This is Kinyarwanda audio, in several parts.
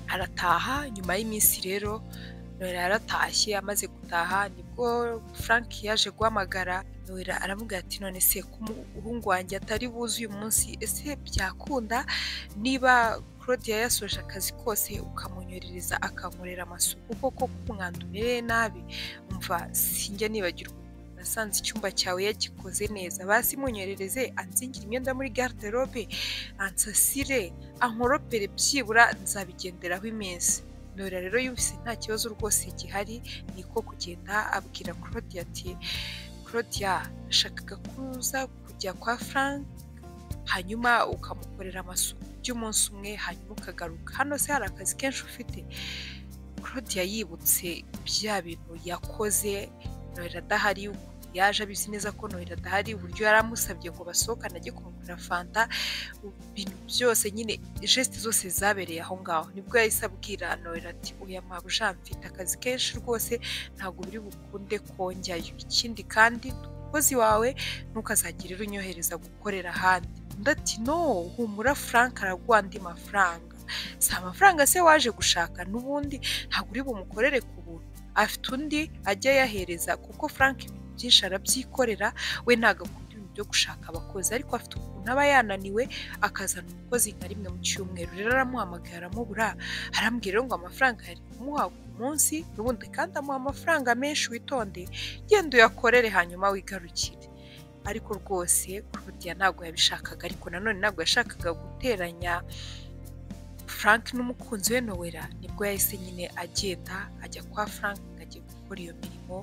arataha nyuma y'iminsi rero noella yaratashye amaze gutaha nibwo frank yaje guhamagara noella aramubwira ati none se ko umuhungu wanjye atari buze uyu munsi ese byakunda niba claudia yasoje akazi kose ukamunyorereza akankorera amasuku koko umwanda umereye nabi umva sinjya nibagirwa nasanze icyumba cyawe yagikoze neza basi munyerereze anzingire imyenda muri garderobe ansasire ankoropere byibura nzabigenderaho iminsi Nora rero yumvise nta kibazo rwose gihari niko kugenda abwira claudia ati claudia nashakaga kuza kujya kwa frank hanyuma ukamukorera amasuku by'umunsi umwe hanyuma ukagaruka hano se hari akazi kenshi ufite claudia yibutse bya bintu yakoze noella adahari yaje abizi neza ko noella adahari uburyo yari amusabye ngo basohokane ajye kumugurira fanta ibintu byose nyine jesite zose zabereye aho ngaho nibwo yahise abwira noella ati oya mabuja mfite akazi kenshi rwose ntabwo biri bukunde kongerayo ikindi kandi umukozi wawe ntukazagire uri unyohereza gukorera ahandi undi ati no humura frank araguha andi mafaranga si amafaranga se waje gushaka n'ubundi ntabwo uri bumukorere ku buntu afite undi ajya ayahereza kuko frank ibintu byinshi arabyikorera we ntabwo akunda ibintu byo gushaka abakozi ariko afite ukuntu aba yananiwe akazana umukozi nka rimwe mu cyumweru rero aramuhamagara aramubura arambwira ngo amafaranga yari kumuha ku munsi n'ubundi kandi amuha amafaranga menshi witonde genda uyakorere hanyuma wigarukire ariko rwose claudia ntabwo yabishakaga ariko nanone ntabwo yashakaga guteranya frank n'umukunzi we nowera nibwo yahise nyine agenda ajya kwa frank ngo ajye gukora iyo mirimo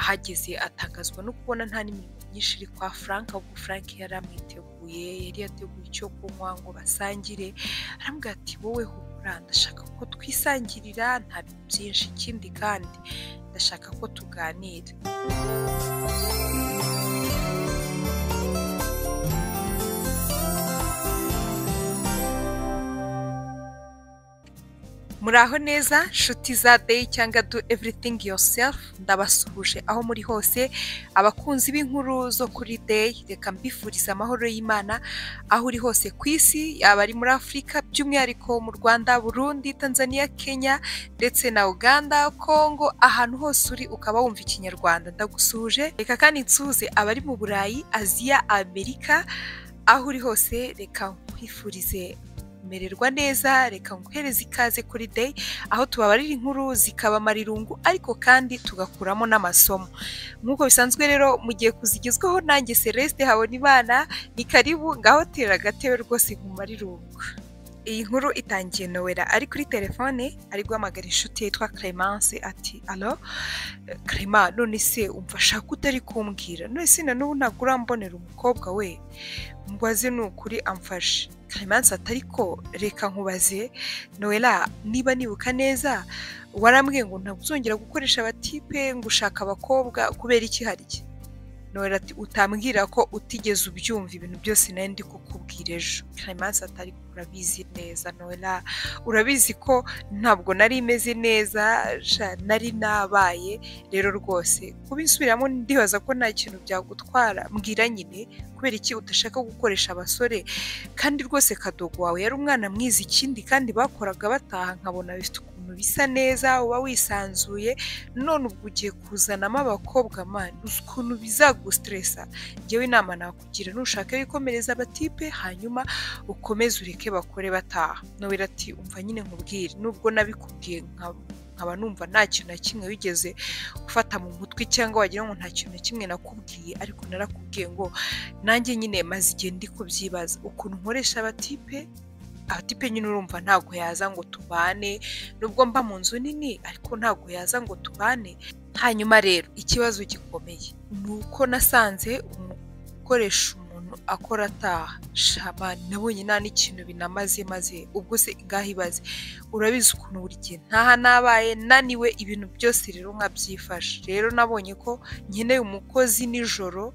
ahageze atangazwa no kubona nta n'imirimo myinshi iri kwa frank ahubwo frank yari amwiteguye yari yateguye icyo kunywa ngo basangire aramubwira ati wowe humura ndashaka ko twisangirira nta bintu byinshi ikindi kandi ndashaka ko tuganira muraho neza nshuti za day cyangwa do everything yourself ndabasuhuje aho muri hose abakunzi b'inkuru zo kuri day reka mbifuriza amahoro y'imana aho uri hose ku isi yaba ari muri afurika by'umwihariko mu rwanda burundi tanzania kenya ndetse na uganda kongo ahantu hose uri ukaba wumva ikinyarwanda ndagusuhuje reka kandi nsuhuze abari mu burayi aziya amerika aho uri hose reka nkwifurize kumererwa neza reka nguhereze ikaze kuri day aho tubabarira inkuru zikaba amarirungu ariko kandi tugakuramo n'amasomo nk'uko bisanzwe rero mu gihe kuzigezweho nanjye celeste habona imana ni karibu ngaho tera agatebe rwose ku marirungu iyi nkuru itangiye nowera ari kuri telefone ari guhamagara inshuti yitwa Clemence ati alo Clema none se umva shaka utari kumbwira none se na n'ubu ntabwo urambonera umukobwa we mbaze ni ukuri amfashe Clemence ati ariko reka nkubaze nowera niba nibuka neza warambwiye ngo ntabwo uzongera gukoresha abatipe ngo ushaka abakobwa kubera iki harya nowera ati utambwira ko utigeze ubyumva ibintu byose nari ndi kukubwira ejo Clemence atari urabizi neza nowera urabizi ko ntabwo nari imeze neza sha, nari nabaye rero rwose kubisubiramo ndibaza ko nta kintu byagutwara mbwira nyine kubera iki udashaka gukoresha abasore kandi rwose kadogo wawe yari umwana mwiza ikindi kandi bakoraga bataha nkabona bifite ukuntu bisa neza uba wisanzuye none ubwo ugiye kuzanamo abakobwa mani uzi ukuntu bizagustresa ngewe inama nakugira nushaka wikomereza abatipe hanyuma ukomeze ureke bakore bataha nowera ati umva nyine nkubwire nubwo nabikubwiye nka- nkaba numva nta kintu na kimwe wigeze gufata mu mutwe cyangwa wagira ngo nta kintu na kimwe nakubwiye ariko narakubwiye ngo nanjye nyine maze igihe ndi kubyibaza ukuntu nkoresha abatipe abatipe nyine urumva ntabwo yaza ngo tubane nubwo mba mu nzu nini ariko ntabwo yaza ngo tubane hanyuma rero ikibazo gikomeye ni uko nasanze umukoresha umuntu akora ataha shaba nabonye nta n'ikintu binamaze maze ubwo se ngaho ibaze urabizi ukuntu buri gihe ntaha nabaye naniwe ibintu byose rero nkabyifashe rero nabonye ko nkeneye umukozi nijoro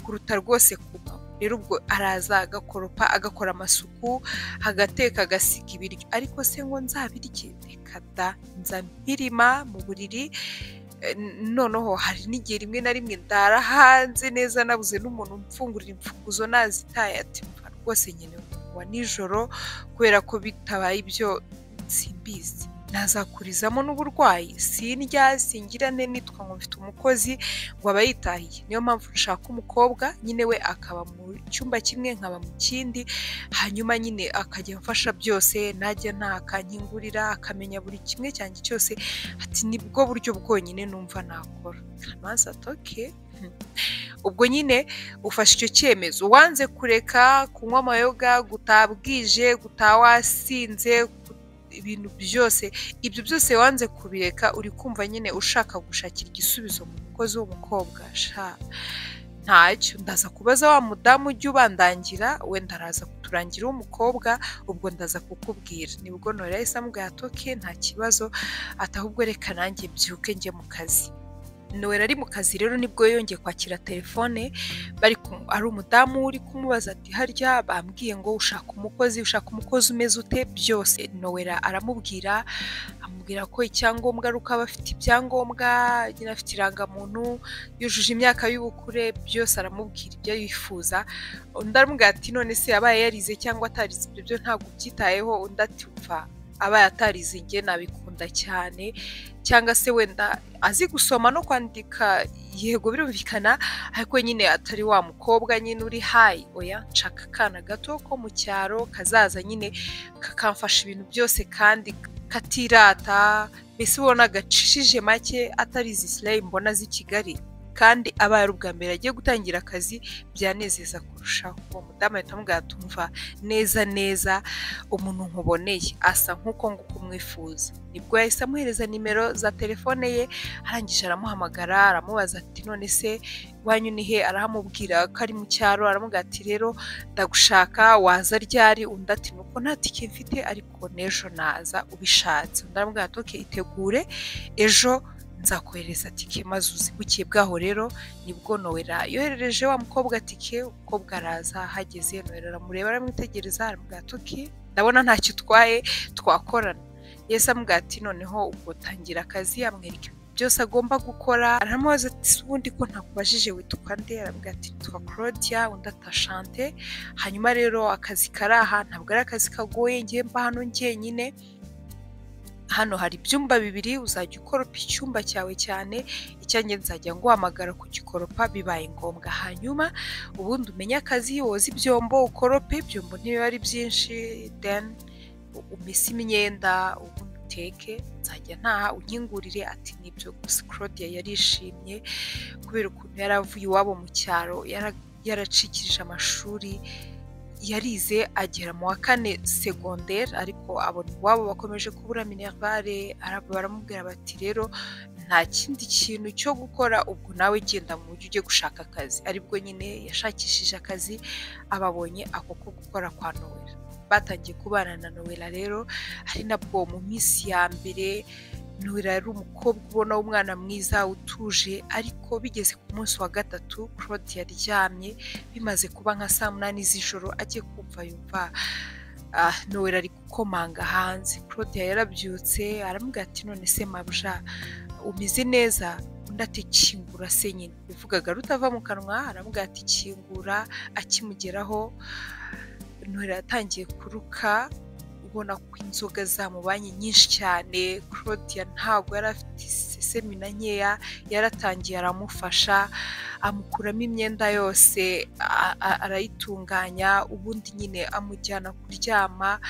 kuruta rwose kuba rero ubwo araza agakoropa agakora amasuku agateka agasiga ibiryo ariko se ngo nzabirye reka da nza mpirima mu buriri Eh, noneho hari n'igihe rimwe na rimwe ndara hanze neza nabuze n'umuntu umfungurira imfunguzo nazitaye ati "Mva rwose nkeneye umuntu wa nijoro kubera ko bitabaye ibyo simbizi ntazakurizamo n'uburwayi sindya singira ne nitwa ngo mfite umukozi ngo aba yitahiye niyo mpamvu nshaka umukobwa nyine we akaba mu cyumba kimwe nkaba mu kindi hanyuma nyine akajya amfasha byose najya ntakanyingurira akamenya buri kimwe cyanjye cyose ati nibwo buryo bwonyine numva nakora maze atoke ubwo nyine ufashe icyo cyemezo wanze kureka kunywa amayoga gutaha bwije gutaha wasinze ibintu byose ibyo byose wanze kubireka uri kumva nyine ushaka gushakira igisubizo mu mukozi w'umukobwa ntacyo ndaza kubaza wa mudamu ujya ubandangira wenda araza kuturangira w'umukobwa ubwo ndaza kukubwira nibwo nore yahise amubwira atoke nta kibazo atahubwo reka nanjye byuke njye mu kazi nowera ari mu kazi rero nibwo yongeye kwakira telefone bari ari umudamu uri kumubaza ati harya bambwiye ngo ushaka umukozi ushaka umukozi umeze ute byose nowera aramubwira amubwira ko icyangombwa ari uko aba afite ibyangombwa nyine afite irangamuntu yujuje imyaka y'ubukure byose aramubwira ibyo yifuza undi aramubwira ati none se yabaye yarize cyangwa atarize ibyo byo ntabwo ubyitayeho undi ati upfa abaye atarize nge nabikunda cyane cyangwa se wenda azi gusoma no kwandika yego birumvikana ariko nyine atari wa mukobwa nyine uri hayi oya nshaka akana gato ko mu cyaro kazaza nyine kakamfasha ibintu byose kandi katirata mbese ubona gacishije make atari izi sireyi mbona z'i kigali kandi aba ari ubwa mbere agiye gutangira akazi byanezeza kurushaho uwo mudamu ahita amubwira tumva neza neza umuntu nkuboneye asa nk'uko nguko umwifuza nibwo yahise amuhereza nimero za telefone ye arangije aramuhamagara aramubaza ati none se iwanyu ni he arahamubwira ko ari mu cyaro aramubwira ati rero ndagushaka waza ryari undi ati nuko nta tike mfite ariko n'ejo naza ubishatse undi aramubwira ati itegure ejo nzakohereza tike maze uzi bukeye bwaho rero nibwo nowera yoherereje wa mukobwa tike umukobwa araza ahageze nowera aramureba aramwitegereza aramubwira ati ndabona ntacyo utwaye twakorana yesi amubwira ati noneho ubwo tangira akazi amwereka byose agomba gukora aramubaza ati si ubundi ko ntakubajije wituka nde aramubwira ati nitwa claudia undi atashante hanyuma rero akazi kari aha ntabwo ari akazi kagoye ngiye mba hano njyenyine hano hari ibyumba bibiri uzajya ukoropa icyumba cyawe cyane icyanjye nzajya nguhamagara kugikoropa bibaye ngombwa hanyuma ubundi umenye akazi woza ibyombo ukorope ibyombo ntibiba ari byinshi then umese imyenda ubundi uteke nzajya ntaha unkingurire ati nibyo gusa claudia yarishimye kubera ukuntu yari avuye iwabo mu cyaro yaracikirije amashuri yarize agera mu wa kane segonderi ariko abona iwabo bakomeje kubura minerivare baramubwira bati rero nta kindi kintu cyo gukora ubwo nawe genda mu buryo ugiye gushaka akazi aribwo nyine yashakishije akazi ababonye ako ko gukora kwa nowera batangiye kubana na nowera rero ari nabwo mu minsi ya mbere nowera yari umukobwa ubona w'umwana mwiza utuje ariko bigeze ku munsi wa gatatu claude yaryamye bimaze kuba nka saa munani z'ijoro agiye kumva yumva nowera ari gukomanga hanze claude yarabyutse aramubwira ati none se mabuja umeze neza undi ati kingura se nyine bivugaga rutava mu kanwa aramubwira ati kingura akimugeraho nowera yatangiye kuruka ubona ko inzoga zamubanye nyinshi cyane claudia ntabwo yari afite isesemi na nkeya yaratangiye aramufasha amukuramo imyenda yose arayitunganya ubundi nyine amujyana kuryama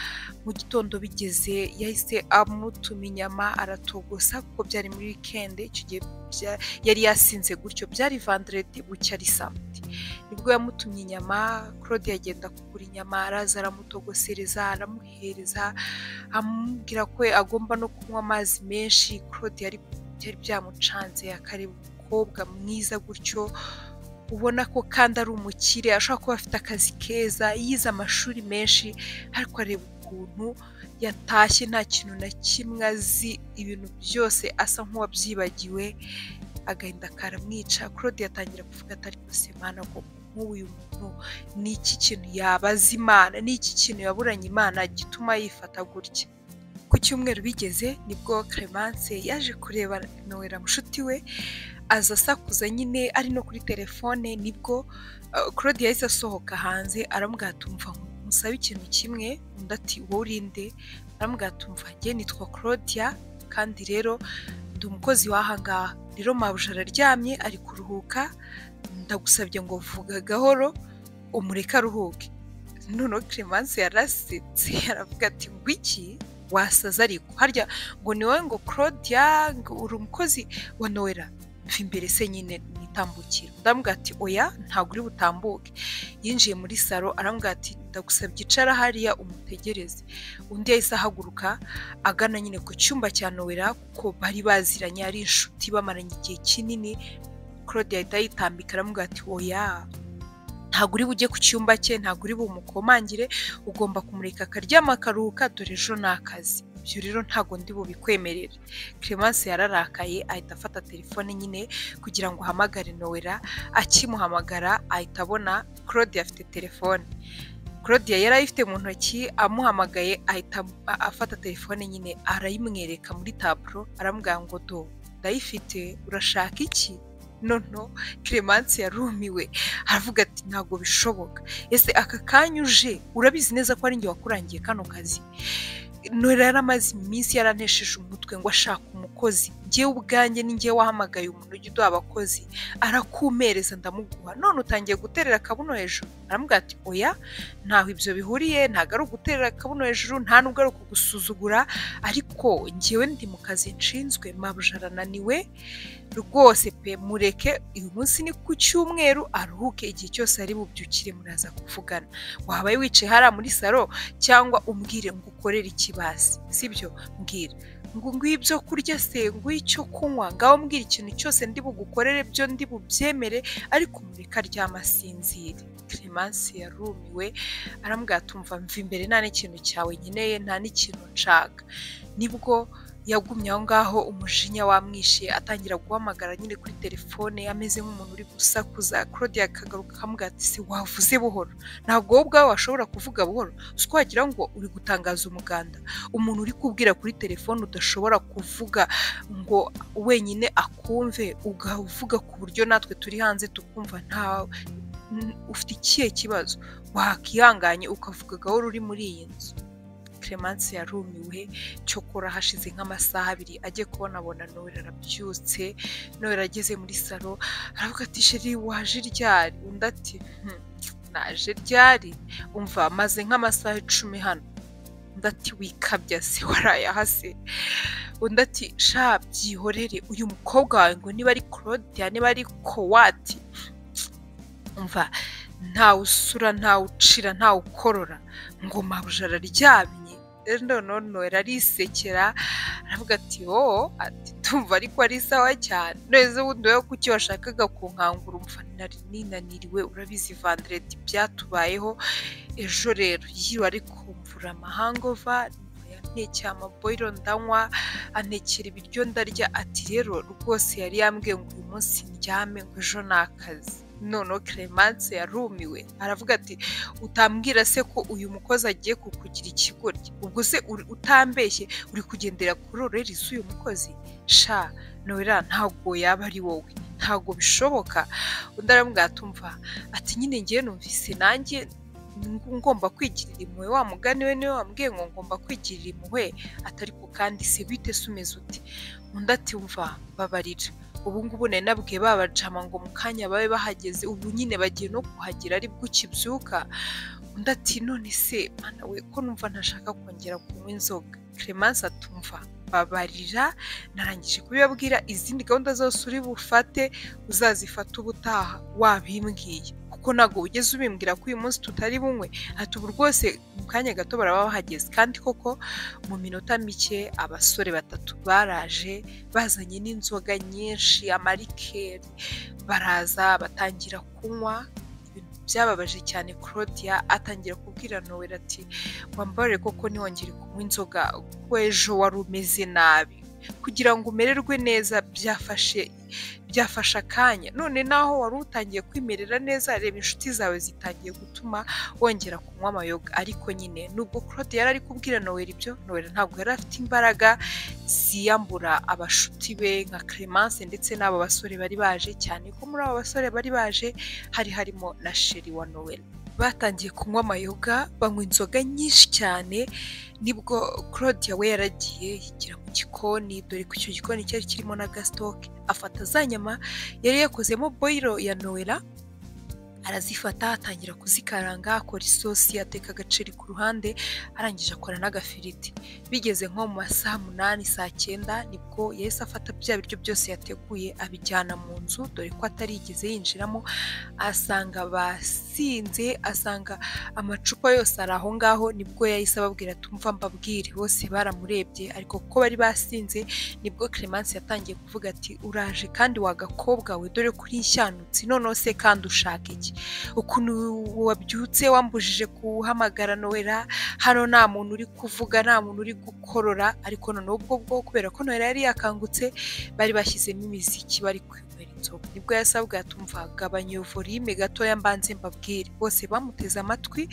mu gitondo bigeze yahise amutuma inyama aratogosa kuko byari muri wikendi icyo gihe yari yasinze gutyo byari vanderedi bucya ari samedi nibwo yamutumye inyama claude agenda kugura inyama araza aramutogosereza aramuhereza amubwira ko agomba no kunywa amazi menshi claude yari byamucanze akareba umukobwa mwiza gutyo ubona ko kandi ari umukire ashobora kuba afite akazi keza yize amashuri menshi ariko areba ukuntu yatashye nta kintu na kimwe azi ibintu byose asa nk'uwabyibagiwe agahinda karamwica claude yatangira kuvuga atari gusemana ko nk'uyu muntu ni iki kintu yabaza imana ni iki kintu yaburanye imana gituma yifata gutya ku cyumweru bigeze nibwo clemence yaje kureba nowera mushuti we aza asakuza nyine ari no kuri telefone nibwo claude yahise asohoka hanze aramubwira tumva musaba ikintu kimwe undi ati wowe urinde baramubwira ati umva njye nitwa claudia kandi rero ndi umukozi wahangaha rero mabuja araryamye ari kuruhuka ndagusabye ngo vuga gahoro umureke aruhuke noneho clemence yarasetse aravuga ati iki wasaza ariko harya ngo ni wowe ngo claudia ngo uri umukozi wa noella mva imbere se nyine nitambukira ndamubwira ati oya ntabwo uri butambuke yinjiye muri salo aramubwira ati ndagusabye icara hariya umutegereze undi yahise ahaguruka agana nyine ku cyumba cya noella kuko bari baziranye ari inshuti bamaranye igihe kinini claudia ahita yitambika aramubwira ati oya ntabwo uri bujye ku cyumba cye ntabwo uri bumukomangire ugomba kumureka akaryama akaruhuka dore ejo ni akazi ibyo rero ntabwo ndi bubikwemerere clemence yararakaye ahita afata telefone nyine kugira ngo ahamagare nowera akimuhamagara ahita abona claudia afite telefone claudia yari ayifite mu ntoki amuhamagaye ahita afata telefone nyine arayimwereka muri taburo aramubwira ngo do ndayifite urashaka iki noneho clemence yarumiwe aravuga ati ntabwo bishoboka ese aka kanya uje urabizi neza ko ari njye wakurangiye kano kazi nora yari amaze iminsi yaranesheje umutwe ngo ashaka umukozi ngewe ubwanjye ni ngewe wahamagaye umuntu ujya uduha abakozi arakumereza ndamuguha none utangiye guterera akabuno hejuru aramubwira ati oya ntaho ibyo bihuriye ntabwo ari uguterera akabuno hejuru nta nubwo ari ukugusuzugura ariko ngewe ndi mu kazi nshinzwe mabuja arananiwe rwose pe mureke uyu munsi ni ku cyumweru aruhuke igihe cyose ari bubyukire muraza kuvugana waba wicaye hariya muri salo cyangwa umbwire ngo ukorere ikibasi sibyo mbwira ngo nguhe ibyo kurya se nguhe icyo kunywa ngaho mbwira ikintu cyose ndi bugukorere byo ndi bubyemere ariko mureka ryamasinzire clemence yarumiwe arambwira atumva mva imbere nta n'ikintu cyawe nkeneye nta n'ikintu nshaka nibwo yagumye aho ngaho umujinya wamwishe atangira guhamagara nyine kuri telefone ameze nk'umuntu uri gusakuza claudia akagaruka akamuga ati se wavuze buhoro ntabwo wowe ubwawe washobora kuvuga buhoro ko wagira ngo uri gutangaza umuganda umuntu uri kubwira kuri telefone udashobora kuvuga ngo wenyine akumve uvuga ku buryo natwe turi hanze tukumva ntawe ufite ikihe kibazo wakihanganye ukavuga gahoro uri muri iyi nzu clemence yarumiwe cyokora hashize nk'amasaha abiri ajye kubonabona nowera arabyutse nowera ageze muri salo aravuga ati sheri waje ryari undi ati naje ryari umva maze nk'amasaha icumi hano undi ati wikabya se warayahase undi ati sha byihorere uyu mukobwa wawe ngo niba ari claudia niba ari kowati umva ntawe usura ntawe ucira ntawe ukorora ngo mabuja araryamye noneho noneho arisekera aravuga ati wowe ati tumva ariko ari sawa cyane neza ubundi wowe kuki washakaga kunkangura umva nari ninaniriwe urabizi vandereti byatubayeho ejo rero yiriwe ari kumvura amahangova antekera amaboyiro ndanywa antekera ibiryo ndarya ati rero rwose yari yambwiye ngo uyu munsi ndyame ngo ejo ni akazi noneho clemence yarumiwe aravuga ati utambwira se ko uyu mukozi agiye kukugira ikigoryi ubwo se utambeshye uri kugendera kuri orerisi uyu mukozi sha nowera ntabwo yaba ari wowe ntabwo bishoboka undi aramubwatumva ati nyine ngewe numvise nanjye ngomba kwigirira impuhwe wa mugani we niwe wambwiye ngo ngomba kwigirira impuhwe atari ko kandi se bite se umeze uti undi ati wumva babarira ubu ngubu nari nabwiye babajama ngo mu kanya babe bahageze ubu nyine bagiye no kuhagera ari bwo ukibyuka undi ati none se mwana we ko numva ntashaka kongera kunywa inzoga clemence atumva babarira narangije kubibabwira izindi gahunda zose uri bufate uzazifata ubutaha wabimbwiye kuko ntabwo ugeze ubimbwira ko uyu munsi tutari bunywe ati ubu rwose mu kanya gato baraba bahageze kandi koko mu minota mike abasore batatu baraje bazanye n'inzoga nyinshi amarikeri baraza batangira kunywa byababaje cyane claudia atangira kubwira nowera ati wambare koko ntiwongere kunywa inzoga kuko ejo wari umeze nabi kugira ngo umererwe neza byafashe byafashe akanya none naho wari utangiye kwimerera neza reba inshuti zawe zitangiye gutuma wongera kunywa amayoga ariko nyine nubwo claude yari ari kubwira nowera ibyo nowera ntabwo yari afite imbaraga ziyambura abashuti be nka clemence ndetse n'abo basore bari baje cyane ko muri abo basore bari baje hari harimo na sheri wa nowera batangiye kunywa amayoga banywa inzoga nyinshi cyane nibwo claudia we yaragiye yigira mu gikoni dore ko icyo gikoni cyari kirimo na gasitoke afata za nyama yari yakozemo boyiro ya noella arazifata atangira kuzikaranga akora isosi ateka agaceri ku ruhande arangije akora n'agafiriti bigeze nko mu masaha umunani saa cyenda nibwo yahise afata bya biryo byose yateguye abijyana mu nzu dore ko atarigeze yinjiramo asanga basinze asanga amacupa yose ari aho ngaho nibwo yahise ababwira tumva mbabwire bose baramurebye ariko kuko bari basinze nibwo Clemence yatangiye kuvuga ati uraje kandi wagakobwa we dore kuri nshyanutsi noneho se kandi ushaka iki ukuntu wabyutse wambujije guhamagara noella hano nta muntu uri kuvuga nta muntu uri gukorora ariko noneho ubwo bwo kubera ko noella yari yakangutse bari bashyizemo imiziki bari kwinywera inzoga nibwo yasabwe yatumva gabanya iyo volume gatoya mbanze mbabwire bose bamuteze amatwi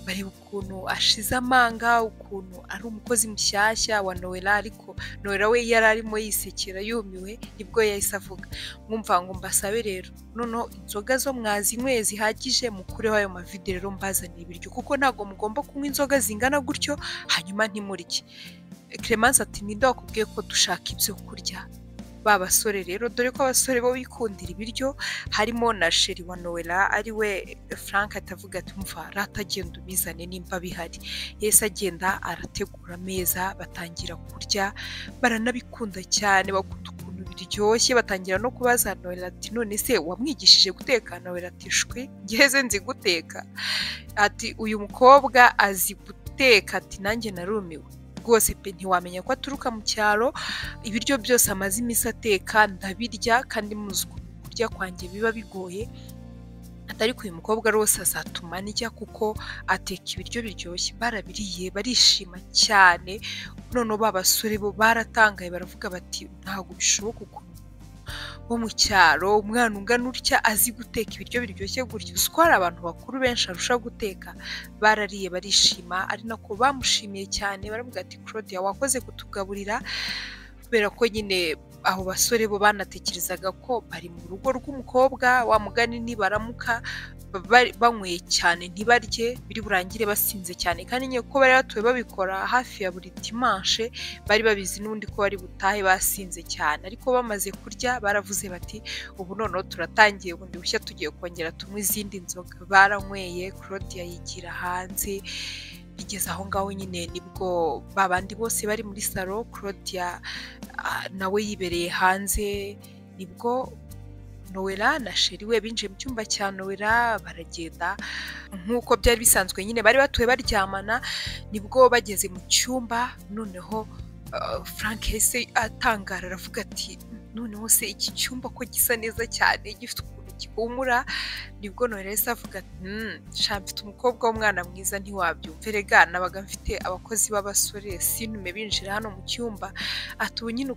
bareba ukuntu ashize amanga ukuntu ari umukozi mushyashya wa noella ariko noella we yari arimo yisekera yumiwe nibwo yahise avuga mwumva ngo mbasabe rero noneho inzoga zo mwazinyweye zihagije mukureho ayo mavide rero mbazaniye ibiryo kuko ntabwo mugomba kunywa inzoga zingana gutyo hanyuma ntimurye Clemence ati ninde wakubwiye ko dushaka ibyo kurya ba basore rero dore ko abasore bo bikundira ibiryo harimo na sheri wa noella ariwe frank atavuga ati mva rata agenda ubizane nimba bihari yahise agenda arategura ameza batangira kurya baranabikunda cyane bakunda ukuntu biryoshye batangira no kubaza noella ati none se wamwigishije guteka noella ati shwe ngeze nzi guteka ati uyu mukobwa azi guteka ati nanjye narumiwe rwose pe ntiwamenya ko aturuka mu cyaro ibiryo byose amaze iminsi ateka ndabirya kandi muzi kurya kwanjye biba bigoye atari uyu mukobwa rwose azatuma nijya kuko ateka ibiryo biryoshye barabiriye barishima cyane noneho ba basore bo baratangaye baravuga bati ntabwo bishoboka ukuntu wo mu cyaro umwana ungana utya azi guteka ibiryo biryoshye gutya uzi ko hari abantu bakuru benshi arusha guteka barariye barishima ari nako bamushimiye cyane baravuga ati claudia wakoze kutugaburira kubera ko nyine abo basore bo banatekerezaga ko bari mu rugo rw'umukobwa wamugani nibaramuka banyweye cyane ntibarye biri burangire basinze cyane kandi nyine ko bari batuye babikora hafi ya buri dimanche bari babizi n'undi ko bari butahe basinze cyane ariko bamaze kurya baravuze bati ubu noneho turatangiye bundi bushya tugiye kongera tunywe izindi nzoga baranyweye claudia yigira hanze bigeze aho ngaho nyine nibwo babandi bose bari muri salo claudia nawe yibereye hanze nibwo noella na sheri we binjiye mu cyumba cya noella baragenda nk'uko byari bisanzwe nyine bari batuye baryamana nibwo bageze mu cyumba noneho frank yahise atangara aravuga ati noneho se iki cyumba ko gisa neza cyane gifite ukuntu gihumura nibwo noella yahise avuga ati nshya mfite umukobwa w'umwana mwiza ntiwabyumve rega nabaga mfite abakozi b'abasore sinume binjira hano mu cyumba ati ubu nyine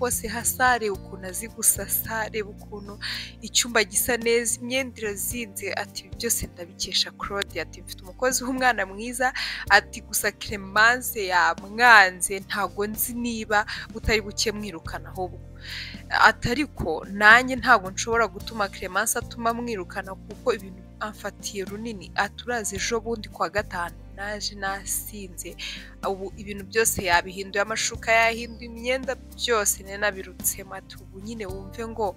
hose hasare ukuntu azi gusasa reba ukuntu icyumba gisa neza imyenda irazinze ati byose ndabikesha claude ati mfite umukozi w'umwana mwiza ati gusa clemence yamwanze ntabwo nzi niba utari buke mwirukana ahubwo atariko nanjye ntabwo nshobora gutuma clemence atuma mwirukana kuko ibintu amfatiye runini aturaze ejo bundi kwa gatanu naje nasinze ubu ibintu byose yabihinduye amashuka yahinduye imyenda byose nari nabirutsemo ati ubu nyine wumve ngo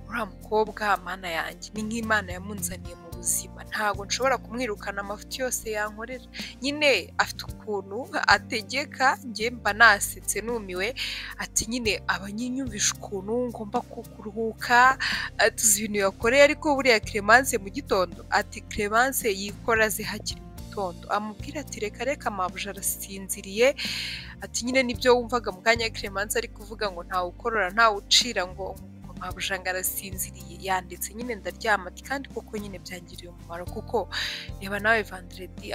uriya mukobwa mana yanjye ni nk'imana yamunzaniye mu buzima ntabwo nshobora kumwirukana amafuti yose yankorera nyine afite ukuntu ategeka njye mba nasetse numiwe ati nyine abanyinyumvisha ukuntu ngomba kuruhuka tuzi ibintu yakoreye ariko buriya clemence mu gitondo ati clemence yikora zihakiri amubwira ati reka reka mabuja arasinziriye ati nyine nibyo wumvaga mu kanya Clemence ari kuvuga ngo ntawe ukorora ntawe ucira ngo mabuja ngo arasinziriye yanditse nyine ndaryama ati kandi koko nyine byangiriye umumaro kuko reba nawe vanderedi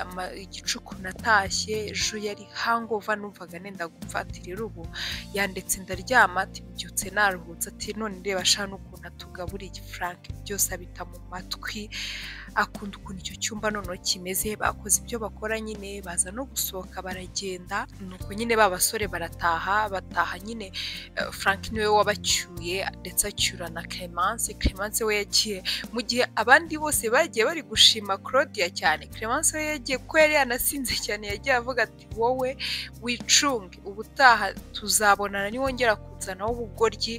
igicuku natashye ejo yari hangova numvaga nenda gupfatira ubu yanditse ndaryama ati mbyutse naruhutse ati none reba shana ukuntu atugaburiye frank byose abita mu matwi akunda ukuntu icyo cyumba noneho kimeze bakoze ibyo bakora nyine baza no gusohoka baragenda nuko nyine ba basore barataha bataha nyine frank niwe wabacyuye ndetse acyura na Clemence Clemence we yagiye mu gihe abandi bose bagiye bari gushima Claudia cyane Clemence we yagiye kuko yari yanasinze cyane yagiye avuga ati wowe wicunge ubutaha tuzabonana niwongera kuzanaho ubugoryi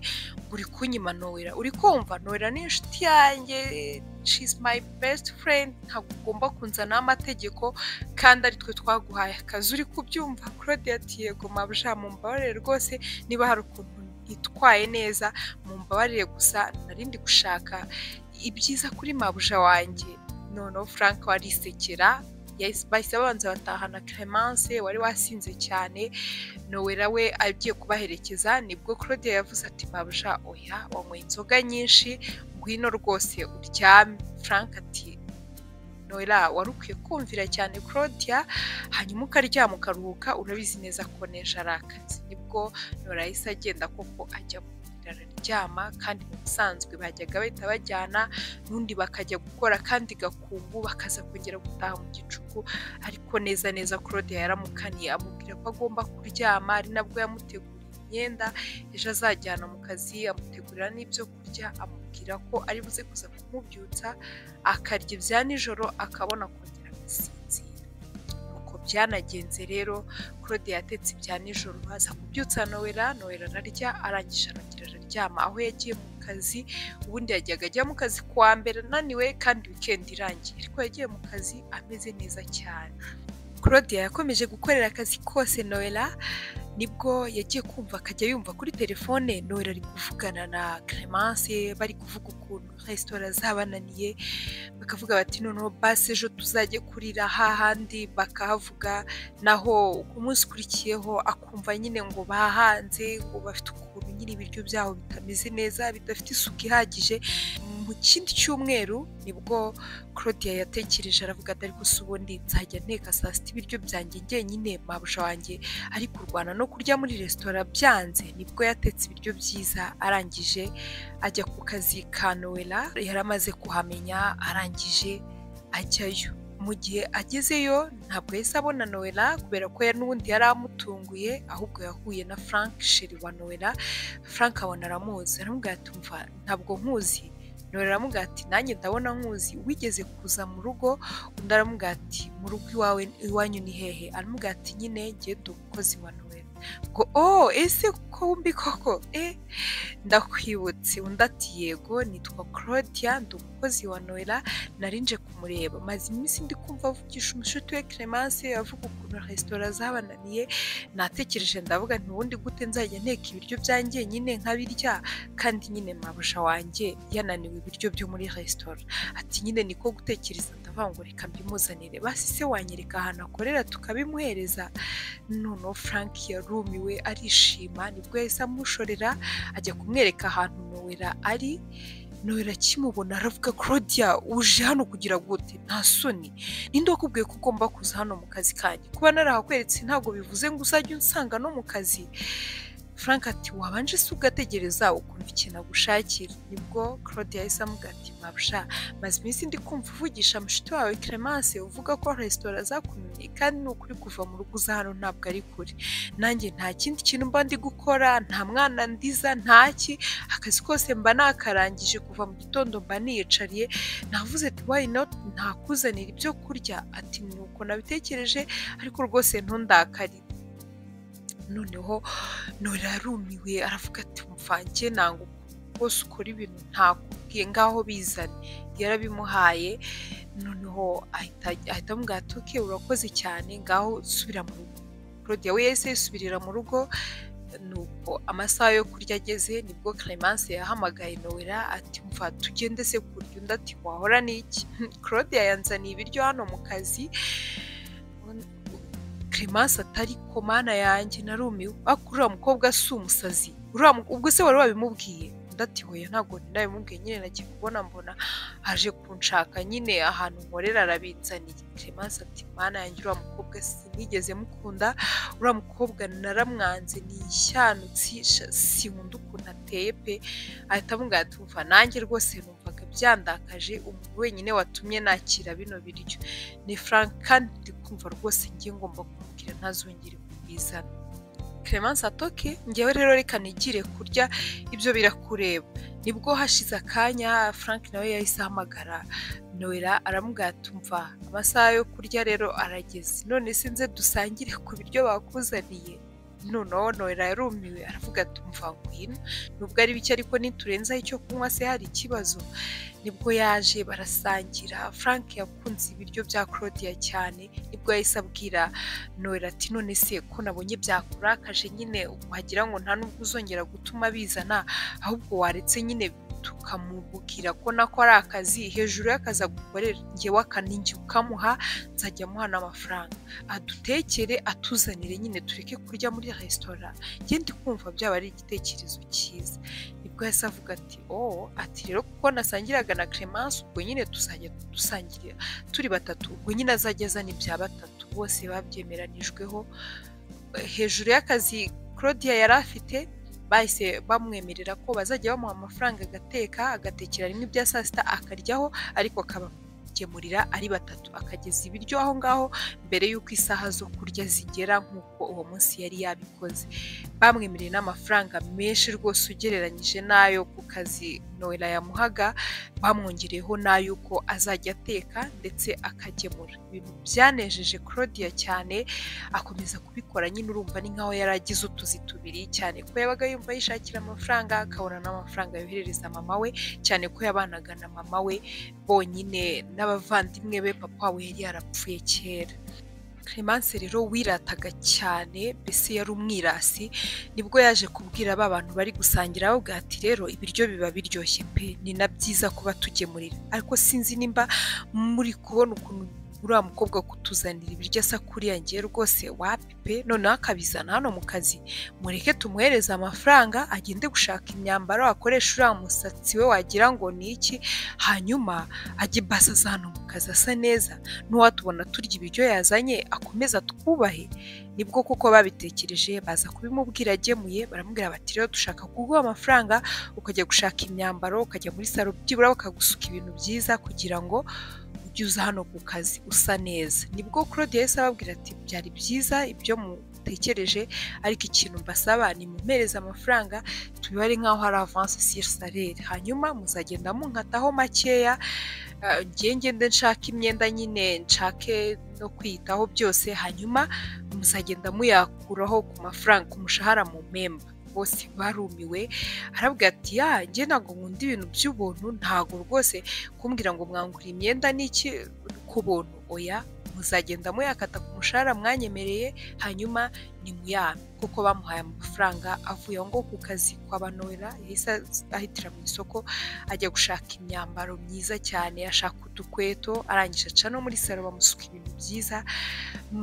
uri kunyima Nowera uri kumva Nowera ni inshuti yanjye she's my best friend ntabwo ugomba kunzanaho amategeko kandi ari twe twaguhaye akazi uri kubyumva Claudia ati yego mabuja mumbabarire rwose niba hari ukuntu itwaye neza mumbabarire gusa narindi gushaka ibyiza kuri mabuja wanjye noneho frank warisekera bahise babanza batahana Clemence wari wasinze cyane nowera we agiye kubaherekeza nibwo claudia yavuze ati mabuja oya wanyweye inzoga nyinshi ngwino rwose uryame frank ati nowera wari ukwiye kumvira cyane claudia hanyuma ukaryama ukaruhuka urabizi neza ko neje ari akazi nibwo nowera yahise agenda koko ajya bararyama kandi mu busanzwe bajyaga bahita bajyana n'undi bakajya gukora kandi gakungu bakaza kongera gutaha mu gicuku ariko neza neza claude yaramukaniye amubwira ko agomba kuryama ari nabwo yamuteguriye imyenda ejo azajyana mu kazi amutegurira n'ibyo kurya amubwira ko ari buze kuza kumubyutsa akarya ibya nijoro akabona kongera agasinzira nuko byanagenze rero claude yatetse ibya nijoro aza kubyutsa nowera nowera ararya arangije arongera araryama aho yagiye mu kazi ubundi yajyaga ajya mu kazi kuwa mbere ananiwe kandi wikendi irangiye ariko yagiye mu kazi ameze neza cyane claudia yakomeje gukorera akazi kose nowera nibwo yagiye kumva akajya yumva kuri telefone nowera ari kuvugana na Clemence bari kuvuga ukuntu resitora zabananiye bakavuga bati noneho basi ejo tuzajye kurira hahandi bakahavuga naho ku munsi ukurikiyeho akumva nyine ngo bahanze ngo bafite ukuntu nyine ibiryo byabo bitameze neza bidafite isuku ihagije mu kindi cyumweru nibwo claudia yatekereje aravuga ati ariko si ubundi nzajya nteka saa sita ibiryo byanjye njyenyine mabuja wanjye ari kurwana no kurya muri resitora byanze nibwo yatetse ibiryo byiza arangije ajya ku kazi ka nowela yari amaze kuhamenya arangije ajyayo mu gihe agezeyo ntabwo yahise abona nowela kubera ko n'ubundi yari amutunguye ahubwo yahuye na frank sheri wa nowela frank abona aramuzi aramubwira ati mva ntabwo nkuzi nowela aramubwira ati nanjye ndabona nkuzi wigeze kuza mu rugo undi aramubwira ati mu rugo iwawe iwanyu ni hehe aramubwira ati nyine ngiye dukozi wa nowela ngo oh ese kuko wumbi koko eh ndakwibutse undi ati yego nitwa claudia ndi umukozi wa nowela narinje kumureba maze iminsi ndi kumva avugisha umushuti we clemence avuga ukuntu resitora zabananiye natekereje ndavuga nti ubundi gute nzajya nteka ibiryo byanjye nyine nkabirya kandi nyine mabuja wanjye yananiwe ibiryo byo muri resitora ati nyine niko gutekereza ndavuga ngo reka mbimuzanire basi se wanyereka ahantu akorera tukabimuhereza noneho frank yarumiwe arishima nibwo yahise amushorera ajya kumwereka ahantu nowera ari nowera akimubona aravuga claudia uje hano kugira gute nta soni ninde wakubwiye ko ugomba kuza hano mu kazi kanjye kuba narahakweretse ntabwo bivuze ngo uzajye unsanga no mu kazi frank ati wabanje se ugategereza ukumva ikintu agushakira nibwo claudia yahise amuga ati mabusha maze iminsi ndi kumva uvugisha mushiti wawe clemence uvuga ko resitora zakunaniye kandi ni ukuri kuva mu rugo uza hano ntabwo ari kure nanjye nta kindi kintu mba ndi gukora nta mwana ndiza ntaki akazi kose mba nakarangije kuva mu gitondo mba niyicariye navuze ati why not ntakuzanira ibyo kurya ati ni uko nabitekereje ariko rwose ntundakarire noneho nora yarumiwe aravuga ati mvange ntabwo rwose ukora ibintu ntakubwiye ngaho bizane yarabimuhaye noneho ahita amubwira ati uke urakoze cyane ngaho subira mu rugo claudia we yahise yisubirira mu rugo nuko amasaha yo kurya ageze nibwo Clemence yahamagaye nowera ati mva tugende se kurya undi ati wahora n'iki claudia yanzaniye ibiryo hano mu kazi Clemence atari ko mana yanjye narumiwe ariko uriya mukobwa si umusazi ubwo se wari wabimubwiye undi hoya ntabwo nabimubwiye nyine nagiye kubona mbona aje kunshaka nyine ahantu nkorera arabinzaniye Clemence ati mana yanjye uriya mukobwa sinigeze mukunda uriya mukobwa naramwanze ni ishyanutsi sinkunda ukuntu ateye pe ahita amubwira ati mva nanjye rwose numvaga byandakaje umuntu wenyine watumye nakira bino biryo ni frank kandi kumva rwose ngiye ngomba kumubwira ntazongere kubizana clemence atoki ngewe rero reka nigire kurya ibyo birakureba nibwo hashize akanya frank nawe yahise ahamagara noella aramubwatumva amasaha yo kurya rero arageze none sinze dusangire ku biryo bakuzaniye noneho noella yarumiwe aravuga ati mva ngwino nubwo ari bike ariko niturenzaho icyo kunywa se hari ikibazo nibwo yaje barasangira frank yakunze ibiryo bya claudia cyane nibwo yahise abwira noella ati none se ko nabonye byakurakaje nyine wagira ngo nta n'ubwo uzongera gutuma bizana ahubwo waretse nyine tukamubwira ko nako ari akazi hejuru y'akazi agukorera ngewe akaningi ukamuha nzajya amuha n'amafaranga adutekere atuzanire nyine tureke kurya muri resitora njye ndi kumva byaba ari igitekerezo cyiza nibwo yahise avuga ati oh ati rero kuko nasangiraga na clemence ubwo nyine tuzajya dusangirira turi batatu ubwo nyine azajya azana ibya batatu bose babyemeranijweho hejuru y'akazi claudia yari afite bahise bamwemerera ko bazajya bamuha amafaranga agateka agatekera rimwe ibya saa sita akaryaho ariko akabagemurira ari batatu akageza ibiryo aho ngaho mbere y'uko isaha zo kurya zigera nk'uko uwo munsi yari yabikoze bamwemereye n'amafaranga menshi rwose ugereranyije n'ayo ku kazi noella yamuhaga bamwongereyeho n'ay'uko azajya ateka ndetse akagemura ibintu byanejeje claudia cyane akomeza kubikora nyine urumva ni nkaho yari agize utuzi tubiri cyane ko yabaga yumva yishakira amafaranga akabona n'amafaranga yoherereza mama we cyane ko yabanaga na mama we bonyine n'abavandimwe be papa we yari yarapfuye kera clemence rero wirataga cyane mbese yari umwirasi nibwo yaje kubwira ba bantu bari gusangira aho ati rero ibiryo biba biryoshye pe ni na byiza kuba tugemurira ariko sinzi nimba muri kubona ukuntu uriya mukobwa kutuzanira ibiryo asa kuriya ngiye rwose wapi pe noneho akabizana hano mu kazi mureke tumuhereze amafaranga agende gushaka imyambaro akoresha uriya musatsi we wagira ngo ni iki hanyuma ajye basaza hano mu kazi asa neza n'uwatubona turya ibiryo yazanye akomeza twubahe nibwo kuko babitekereje baza kubimubwira agemuye baramubwira bati rero dushaka kuguha amafaranga ukajya gushaka imyambaro ukajya muri salo byibura bakagusuka ibintu byiza kugira ngo ujye uza hano ku kazi usa neza nibwo claude yahise ababwira ati byari byiza ibyo mutekereje ariko ikintu mbasaba ni mumpereze amafaranga tubibare nk'aho hari avance sur salaire hanyuma muzagenda munkataho makeya ngiye ngende nshaka imyenda nyine nshake no kwiyitaho byose hanyuma muzagenda muyakuraho ku mafaranga ku mushahara mu memba bose barumiwe arabwira ati ya njye ntabwo nkunda ibintu by'ubuntu ntabwo rwose kumbwira ngo mwangure imyenda n'iki ku buntu oya muzagenda muyakata ku mushahara mwanyemereye hanyuma ni muyame kuko bamuhaye amafaranga avuye aho ngaho ku kazi kwa noella yahise ahitira mu isoko ajya gushaka imyambaro myiza cyane ashaka udukweto arangije aca no muri salo bamusuka ibintu byiza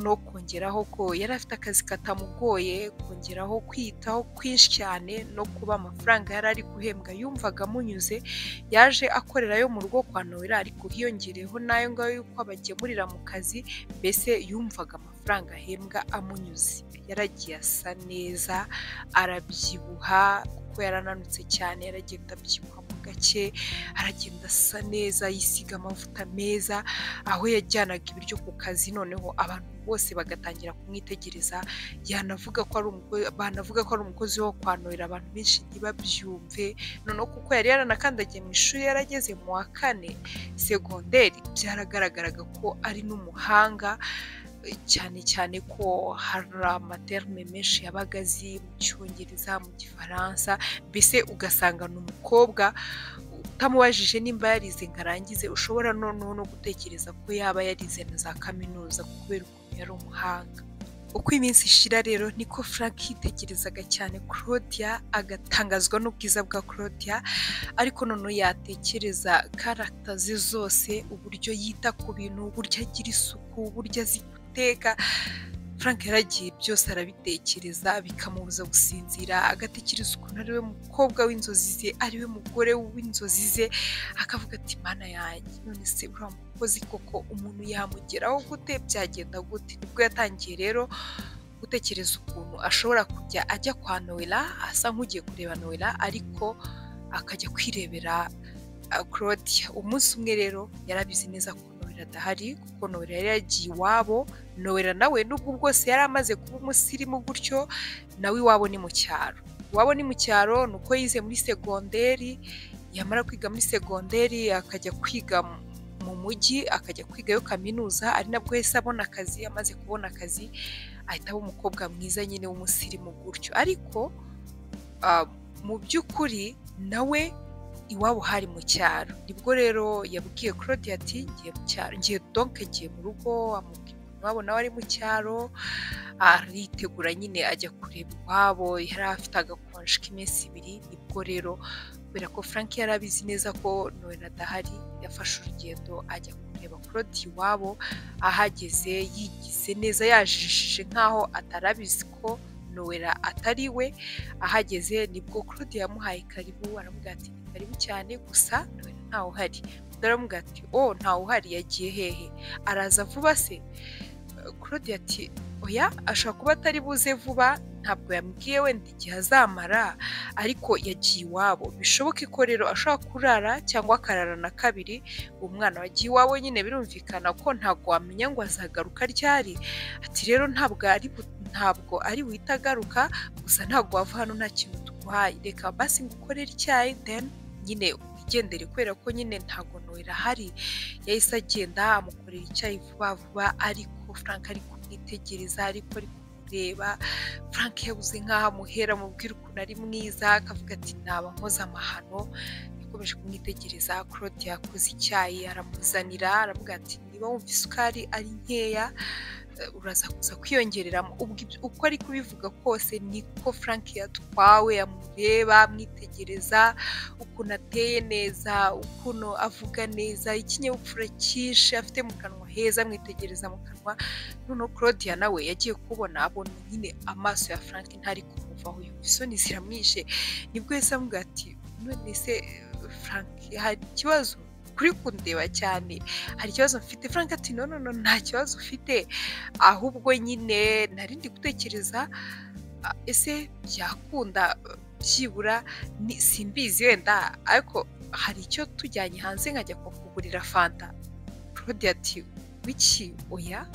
no kongeraho ko yari afite akazi katamugoye kongeraho kwiyitaho kwinshi cyane no kuba amafaranga yari ari guhembwa yumvaga amunyuze yaje akorerayo mu rugo kwa noella ariko hiyongereyeho n'ayo ngayo y'uko abagemurira mu kazi mbese yumvaga amafaranga ahembwa amunyuze yaragiye asa neza arabyibuha kuko yarananutse cyane yaragenda abyibuha mu gake aragenda asa neza yisiga amavuta meza aho yajyanaga ibiryo ku kazi noneho abantu bose bagatangira kumwitegereza yanavuga ko ari banavuga ko ari umukozi wo kwanurira abantu benshi ntibabyumve noneho kuko yari yaranakandagiye mu ishuri yarageze mu wa kane segonderi byaragaragaraga ko ari n'umuhanga cyane cyane ko hari amaterme menshi yabaga azi mu cyongereza mu gifaransa mbese ugasanga ni umukobwa utamubajije nimba yarize ngo arangize ushobora noneho no gutekereza ko yaba yarize na za kaminuza kubera ukuntu yari umuhanga uko iminsi ishira rero niko frank yitekerezaga cyane claudia agatangazwa n'ubwiza bwa claudia ariko noneho yatekereza karagita ze zose uburyo yita ku bintu uburyo agira isuku uburyo azi guteka frank yaragiye byose arabitekereza bikamubuza gusinzira agatekereza ukuntu ari we mukobwa w'inzozi ze ari we mugore w'inzozi ze akavuga ati mana yanjye none se uriya mukozi koko umuntu yamugeraho gute byagenda gute nibwo yatangiye rero gutekereza ukuntu ashobora kujya ajya kwa noella asa nk'ugiye kureba noella ariko akajya kwirebera claudia umunsi umwe rero yarabizi neza ko Noella adahari kuko Noella yari yagiye iwabo Noella nawe nubwo bwose yari amaze kuba umusirimu gutyo nawe iwabo ni mu cyaro iwabo ni mu cyaro ni uko yize muri segonderi yamara kwiga muri segonderi akajya kwiga mu mujyi akajya kwigayo kaminuza ari nabwo yahise abona akazi amaze kubona akazi ahita aba umukobwa mwiza nyine w'umusirimu gutyo ariko mu by'ukuri nawe iwabo hari mu cyaro nibwo rero yabwiye claudia ati ngiye mu cyaro ngiye donke ngiye mu rugo amubwira iwabo nawe ari mu cyaro aritegura nyine ajya kureba iwabo yari afite agakonje k'iminsi ibiri nibwo rero kubera ko frank yari abizi neza ko noella adahari yafashe urugendo ajya kureba claudia iwabo ahageze yigize neza yajijije nk'aho atarabizi ko noella atari we ahageze nibwo claudia yamuhaye karibu aramubwira ati karibu cyane gusa noella ntawuhari ndaramubwira ati o ntawuhari yagiye hehe araza vuba se claudia ati oya ashobora kuba atari buze vuba ntabwo yambwiye wenda igihe azamara ariko yagiye iwabo bishoboke ko rero ashobora kurara cyangwa akarara na kabiri umwana wagiye iwabo nyine birumvikana ko ntabwo wamenya ngo azagaruka ryari ati rero ntabwo ari ntabwo ari buhite agaruka gusa ntabwo wava hano nta kintu tuguhaye reka basi ngo ukorere icyayi deni nyine wigendere kubera ko nyine ntabwo nohera ahari yahise agenda amukorera icyayi vuba vuba ariko frank ari kumwitegereza ariko ari kumureba frank yabuze nk'aho amuhera amubwira ukuntu ari mwiza akavuga ati naba nkoze amahano yakomeje kumwitegereza claude yakoze icyayi aramuzanira aravuga ati niba wumva isukari ari nkeya uraza kuza kwiyongereramo uko ari kubivuga kose niko frank yatwawe amureba amwitegereza ukuntu ateye neza ukuntu avuga neza ikinyabupfura cyinshi afite mu kanwa heza amwitegereza mu kanwa noneho claudia nawe yagiye kubona abona nyine amaso ya frank ntari kumuvaho yumva isoni ziramwishe nibwo yahise amubwira ati none se frank hari ikibazo kuri kundeba cyane hari ikibazo mfite frank ati no no nta kibazo ufite ahubwo nyine nari ndi gutekereza ese byakunda byibura simbizi wenda ariko hari icyo tujyanye hanze nkajya kukugurira fanta claude ati wiki oya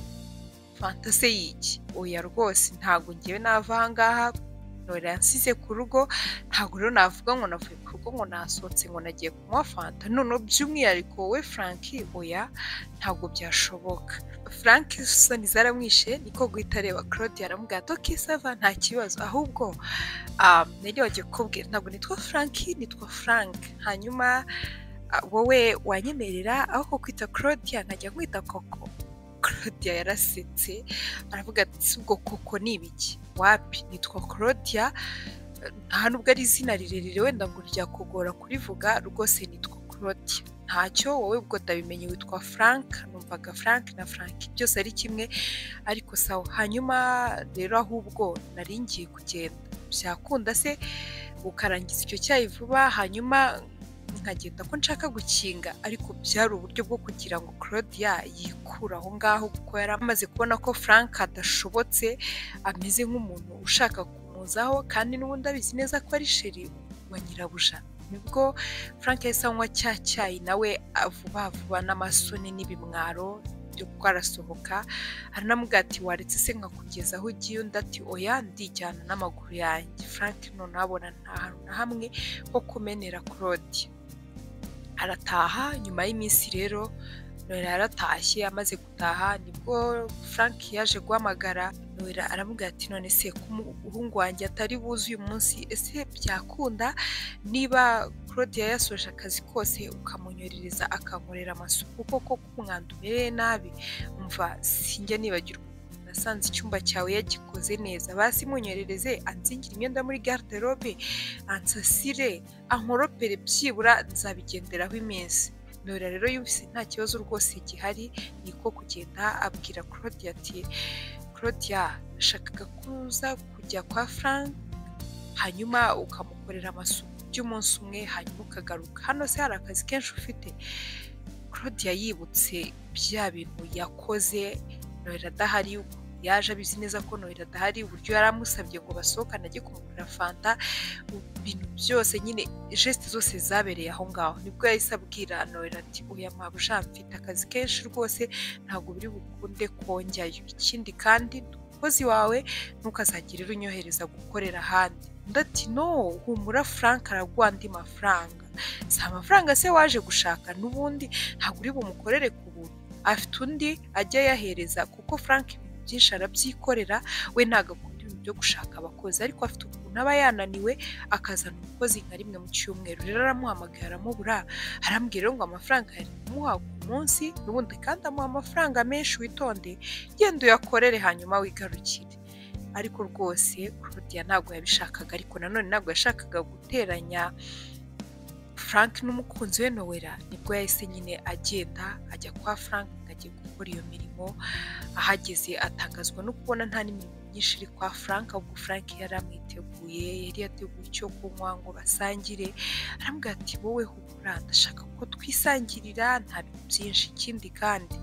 fanta se yiki oya rwose ntabwo ngewe nava aha ngaha ntora yansize ku rugo ntabwo rero navuga ngo navuye ku rugo ngo nasohotse ngo nagiye kunywa fanta noneho by'umwihariko we frank oya ntabwo byashoboka frank isoni zaramwishe niko guhita areba claude aramubwira ati ok sava nta kibazo ahubwo nari wagiye kukubwira ntabwo nitwa frank nitwa frank hanyuma wowe wanyemerera aho kukwita claudia nkajya nkwita koko claudia yarasetse aravuga ati ubwo koko ni ibiki wapi nitwa claudia nta nubwo ari izina rirerire wenda ngo ryakugora kurivuga rwose nitwa claudia ntacyo wowe ubwo utabimenye witwa frank numvaga frank na frank byose ari kimwe ariko sawa hanyuma rero ahubwo nari ngiye kugenda byakunda se ukarangiza icyo cyayi vuba hanyuma nkagenda ko nshaka gukinga ariko byari uburyo bwo kugira ngo claudia yikure aho ngaho kuko yari amaze kubona ko frank adashobotse ameze nk'umuntu ushaka kumuzaho kandi n'ubundi abizi neza ko ari sheri wa nyirabuja nibwo frank yahise anywa cya cyayi nawe vuba vuba n'amasoni n'ibimwaro byo arasohoka aranamubwira ati waretse se nkakugeza aho ugiye undi ati oya ndijyana n'amaguru yanjye frank noneho abona nta hantu na hamwe ho kumenera claude arataha nyuma y'iminsi rero noella yaratashye amaze gutaha nibwo frank yaje guhamagara noella aramubwira ati none se umuhungu wanjye atari buze uyu munsi ese byakunda niba claudia yasoje akazi kose ukamunyorereza akankorera amasuku koko k'umwanda umereye nabi umva sinjya nibagirwa nasanze icyumba cyawe yagikoze neza basi munyorereze anzingire imyenda muri garderobe ansasire ankoropere byibura nzabigenderaho iminsi nora rero yumvise nta kibazo rwose gihari niko kugenda abwira claudia ati claudia nashakaga kuza kujya kwa frank hanyuma ukamukorera amasuku by'umunsi umwe hanyuma ukagaruka hano se hari akazi kenshi ufite claudia yibutse bya bintu yakoze nora adahari yaje abizi neza ko noheli adahari uburyo yari amusabye ngo basohokane ajye kumugurira fanta ibintu byose nyine jesite zose zabereye aho ngaho nibwo yahise abwira noheli ati uya mabuja mfite akazi kenshi rwose ntabwo biri bukunde kongerayo ikindi kandi umukozi wawe ntukazagire unyohereza gukorera ahandi ndati no humura frank araguha andi mafaranga si amafaranga se waje gushaka n'ubundi ntabwo uri bumukorere ku buntu afite undi ajya ayahereza kuko frank ibintu byinshi arabyikorera we ntabwo akunda ibintu byo gushaka abakozi ariko afite ukuntu aba yananiwe akazana umukozi nka rimwe mu cyumweru rero aramuhamagaye aramubura arambwira ngo amafaranga yari kumuha ku munsi n'ubundi kandi amuha amafaranga menshi witonde genda uyakorere hanyuma wigarukire ariko rwose claudia ntabwo yabishakaga ariko nanone ntabwo yashakaga guteranya frank n'umukunzi we nowera nibwo yahise nyine agenda ajya kwa frank agiye gukora iyo mirimo ahageze atangazwa no kubona nta n'imirimo myinshi iri kwa frank ahubwo frank yari amwiteguye yari yateguye icyo kunywa ngo basangire arambwira ati wowe hugura ndashaka ko twisangirira nta bintu byinshi ikindi kandi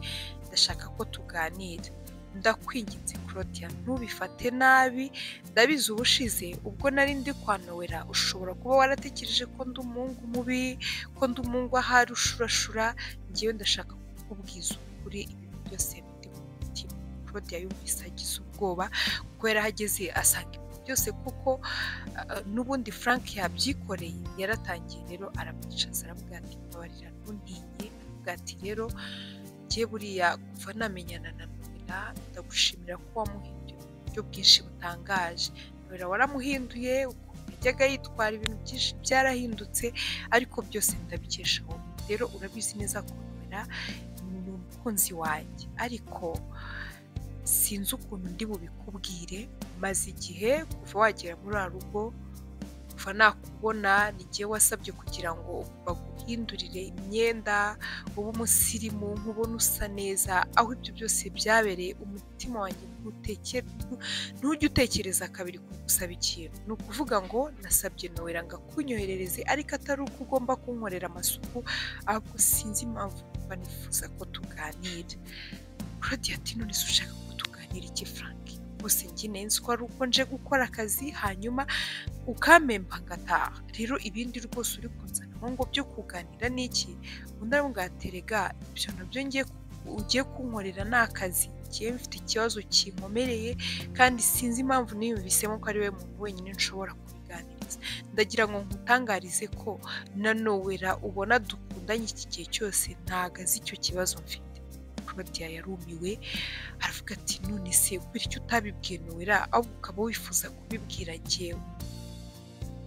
ndashaka ko tuganira ndakwinginze Claudia ntubifate nabi ndabizi ubushize ubwo nari ndi kwanowera ushobora kuba waratekereje ko ndi umuhungu mubi ko ndi umuhungu ahari ushurashura ngewe ndashaka kukubwiza ukuri ibintu byose biri mu mutima Claudia yumvise agize ubwoba kuko yari ahageze asanga ibintu byose kuko n'ubundi Frank yabyikoreye yaratangiye rero aramwicaza aramubwira ati mbabarira ntuntinye aramubwira ati rero ngiye buriya kuva namenyana na ndagushimira ko wamuhinduye mu buryo bwinshi butangaje mbere waramuhinduye yajyaga yitwara ibintu byinshi byarahindutse ariko byose ndabikesha wowe rero urabizi neza kubera ni umukunzi wanjye ariko sinzi ukuntu ndi bubikubwire maze igihe kuva wagera muri rugo kuva nakubona n'igihe wasabye kugira ngo baguhindurire imyenda uba umusirimu nkubona usa neza aho ibyo byose byabereye umutima wanjye ntujye utekereza kabiri ku gusaba ikintu ni ukuvuga ngo nasabye nowera ngo akunyoherereze ariko atari uko ugomba kunkorera amasuku ahubwo sinzi impamvu banifuza ko tuganira claudia ati none se ushaka ko tuganira iki frank rwose njye nzi ko ari uko nje gukora akazi hanyuma ukamemba ngataha rero ibindi rwose uri kunzana aho ngo byo kuganira n'iki undi aramubwaterega ibyo nabyo ngiye ugiye kunkorera ni akazi ngiye mfite ikibazo kinkomereye kandi sinzi impamvu niyumvisemo ko ari we muntu wenyine nshobora kubiganiriza ndagira ngo nkutangarize ko na nowera ubona dukundanye iki gihe cyose ntago azi icyo kibazo mfite claudia yarumiwe aravuga ati none se bityo utabibwiye nowera ahubwo ukaba wifuza kubibwira njyewe